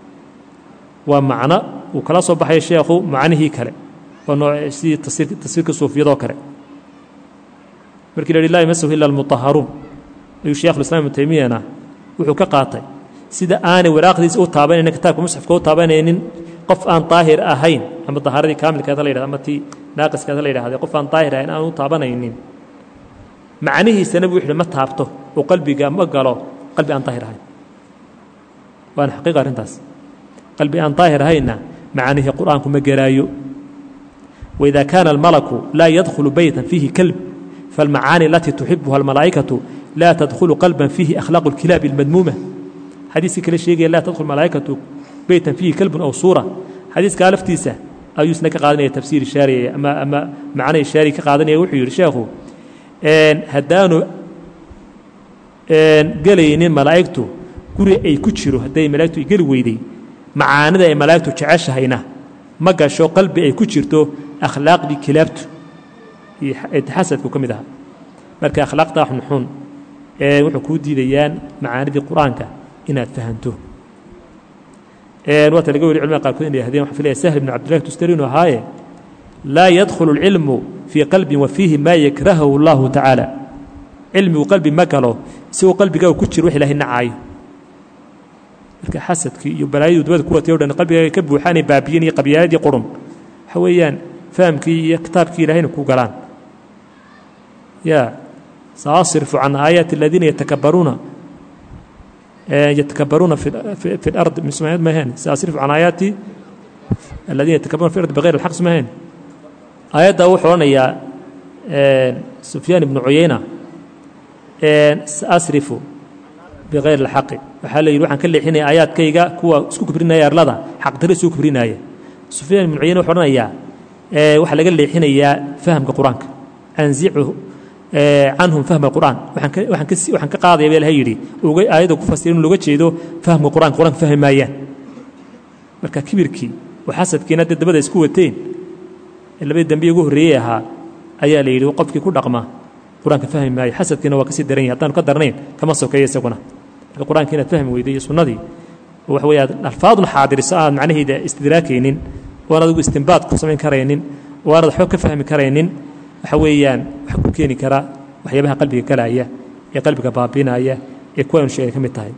waa macno uu kala soo baxaya sheekhu macnihii kale waa nooc sidii tafsiirka suufiyadoo kale markii la yidhi laa yamasahu ila almutaharuun ayuu sheekhulislam ibnu taymiyana wuxuu ka qaatay sida aanay waraaqdiisa u taabanaynin kitaabka musxafka u taabanaynin qof aan daahir ahayn ama dahaaradii kaamilkeeda la yidhahdo ama tii naaqiskeeda la yidhahde qof aan daahir ahayn aan u taabanaynin macnihiisana buu wuxuuhi ma taabto oo qalbiga ma galo qalbi aan daahir ahayn waana xaqiiqa arrintaas qalbi aan daahir ahaynna macnihii qur'aanku ma gelaayo waidaa kaana almalaku laa yadkhulu beytan fiihi kalb فالمعاني التي تحبها الملائكة لا تدخل قلبا فيه أخلاق الكلاب المذمومة حديث كلا شيء لا تدخل ملائكة بيتا فيه كلب أو صورة حديث قال فتيسة أو يسنى كقادنية تفسير الشارع أما أما معنى الشارع كقادنية وحي يرشاخه إن هدانو إن قلينين ملائكته قري أي كتشرو هداي ملائكته يقل ويدي معانا أي ملائكته تعيش هينا ما قاشو قلبي أي كتشرتو أخلاق دي كلابته xasadku ka mid ahaa marka akhlaaqdaa xunxun ee wuxuu kuu diidayaan macaanidii qur-aanka inaad fahanto waata laga weli culimada qaarkood inay yahdeen waxaa filaya sahl ibn cabdillahi tustari inuu ahaaye laa yadkhulu alcilmu fii qalbin wa fiihi maa yakrahahu allahu tacaala cilmigu qalbi ma galo isagoo qalbigaaga ku jiro wax ilahay nacaayo marka xasadkii iyo balaayadu dubada ku watay o dhan qalbigaaga ka buuxaanay baabiyin iyo qabyaaladii qurun waxa weeyaan fahamkii iyo kitaabkii ilahayna ku galaan ya saasrifu can aayaati aladiina yatakabbaruuna yatakabbaruuna fi اlardi mismaayad ma ahayn saasrifu can aayaati aladiina yatakabbaruuna fi ardi bغayr alxaq ma ahayn aayaddaa wuxuu odhanayaa sufyaan ibnu cuyayna saasrifu bغayr اlxaqi waxaa la yidhi waxaan ka leexinaya aayaadkayga kuwa isku kibrinaya arlada xaqdare isku kibrinaya sufyaan ibnu cuyayna wuxuu odhanayaa waxaa laga leexinayaa fahamka qur-aanka anzichu canhum fahma qur'aan waxaan ka qaadaya baa ilahay yidhi aayadda ku fasira in looga jeedo fahamka qur'anka qur'anka fahmi maayaan marka kibirkii oo xasadkiina dee dabada isku wateen ee labadii dambiye ugu horreeyey ahaa ayaa la yidhi qofkii ku dhaqma qur-aanka fahmi maayo xasadkiina waa kasii daran yahay haddaanu ka darnayn kama sokeeyo isaguna marka qur-aanka inaad fahmi weyday iyo sunnadii oo waxa weeye aad alfaadun xaadiriso aad macnaheeda istidraakaynin oo aan adigu istinbaad ku samayn karaynin oo aanad waxba ka fahmi karaynin waxa weeyaan waxa ku keeni kara waxyaabaha qalbiga galaya ee qalbiga baabinaya ee kuwa aynu sheegay ka mid tahay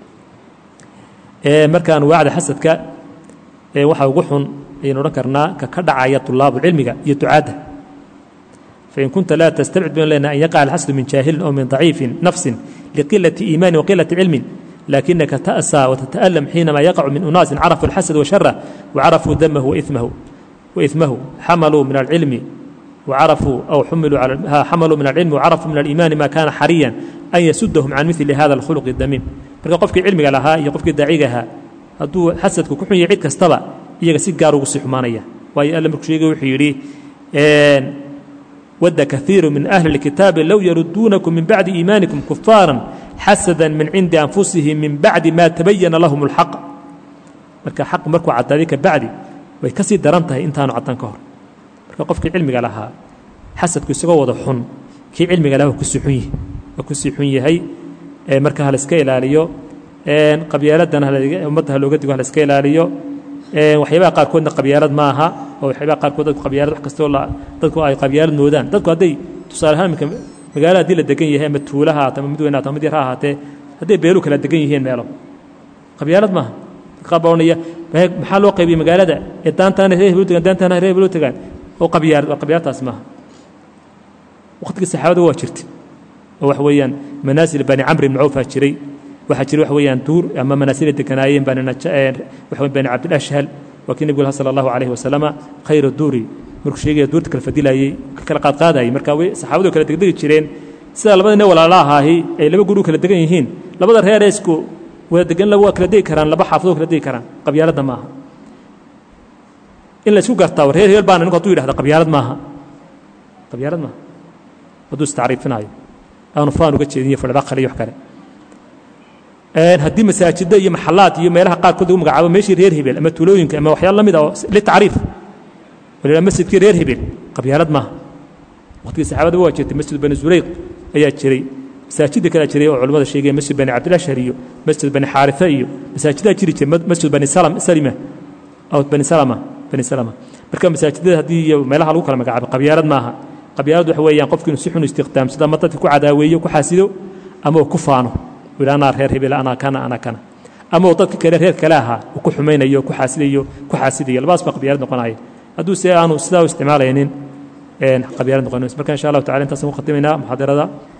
marka anwaacda xasadka waxa ugu xun ayaynu odhan karnaa ka ka dhacaya tulaabu cilmiga iyo ducaadda fain kunta laa tastabcid baynu leenahay an yaqaca alxasadu min jaahilin aw min daciifin nafsin liqilati iimaani waqilati cilmin lakinaka ta'saa watata'alam xiinama yaqacu min unaasin carafuu alxasad washara wacarafuu damahu waithmahu waithmahu xamaluu min alcilmi وعرفوا أو حملوا على حملوا من العلم وعرفوا من الإيمان ما كان حريا أن يسدهم عن مثل هذا الخلق الدميم marka qofkii cilmiga lahaa iyo qofkii daacigahaa hadduu xasadku ku xun yahay cid kastaba iyaga si gaar ugu sii xumaanaya waayo alle markuu sheegay wuxuu yidhi wadda kaiiru min ahli اlkitaabi low yaruduunakum min bacdi iimaanikum kufaaran xasada min cindi anfusihim min bacdi ma tabayana lahum اlxaq marka xaq markuu caddaaday ka bacdi way ka sii daran tahay intaanu caddan ka hor marka qofkii cilmiga lahaa xasadku isagoo wada xun kii cilmiga lahaa waa kusii xun yahay waa kusii xun yahay marka ha la iska ilaaliyo qabyaaladana ummadda ha looga digo ha la iska ilaaliyo waxyaabaha qaarkoodna qabyaalad ma aha oo waxyaabaha qaarkood dadku qabyaalad wax kastoo dadku ay qabyaalad moodaan dadku hadday tusaale ahaan iminka magaalada haddii la degan yahay ama tuula ha ahaate ama mid weyn ha ama mid yar ha ahaatee hadday beelu kala degan yihiin meelo qabyaalad maaha qaar baa odhanaya maxaa loo qaybiyey magaalada ee daantaana reer hebel tagaan daantaana reer hebel tagaan oo qabyaalad waa qabyaaladaas maaha waqtigii saxaabada waa jirtay oo waxa weeyaan manaasil bani camr ibn cawfaa jiray waxaa jiray waxa weeyaan duur ama manaasila deganaayeen bani waxa bani cabdilashhal waa kii nebigu sala allahu calayhi wasalama khayra duuri markuu sheegaya duurta kala fadilayey kala qaadqaadayay marka way saxaabadu kala degdegi jireen sida labada nin walaala ahaahi ay laba guri kala degan yihiin labada reer isku wada degan waa kala degi karaan laba xaafadoo kala degi karaan qabyaaladda maaha in la isku gartaa war reer hebel baana ninku hadduu yidhahda qabyaalad maaha qabyaalad maaha hadduu istacriifinaayo aanu faan uga jeedin iyo fadhada kale iyo wax kale haddii masaajidda iyo maxalaad iyo meelaha qaarkood lagu magacaabo meeshii reer hebel ama tuulooyinka ama waxyaalo la mid ah oo litacriif walila masjidkii reer hebel qabyaalad maaha waqtigii saxaabada waa jirtay masjid bani zurayq ayaa jiray masaajidda kalea jiray oo culimmada sheegaya masjid bani cabdilashhar iyo masjid bani xaarifa iyo masaajidaa jiri jiray masjid bani salima aw bani salama bani salama marka masaajidada haddii iyo meelaha lagu kala magacaabo qabyaalad maaha qabyaalad waxa weeyaan qofku inuu si xun istiqdaamsado ama dadka ku cadaaweeyo ku xaasido ama uu ku faano uu yidhi anaa reer hebel anaa kana anaa kana ama uu dadka kale reer kale ahaa uu ku xumaynayo ku xaasidayo ku xaasidayo labadaas baa qabyaalad noqonaya hadduu se aanu sidaa u isticmaalaynin qabyaalad noqonayso marka insha allahu tacala intaasaan ku khatimaynaa muxaadarada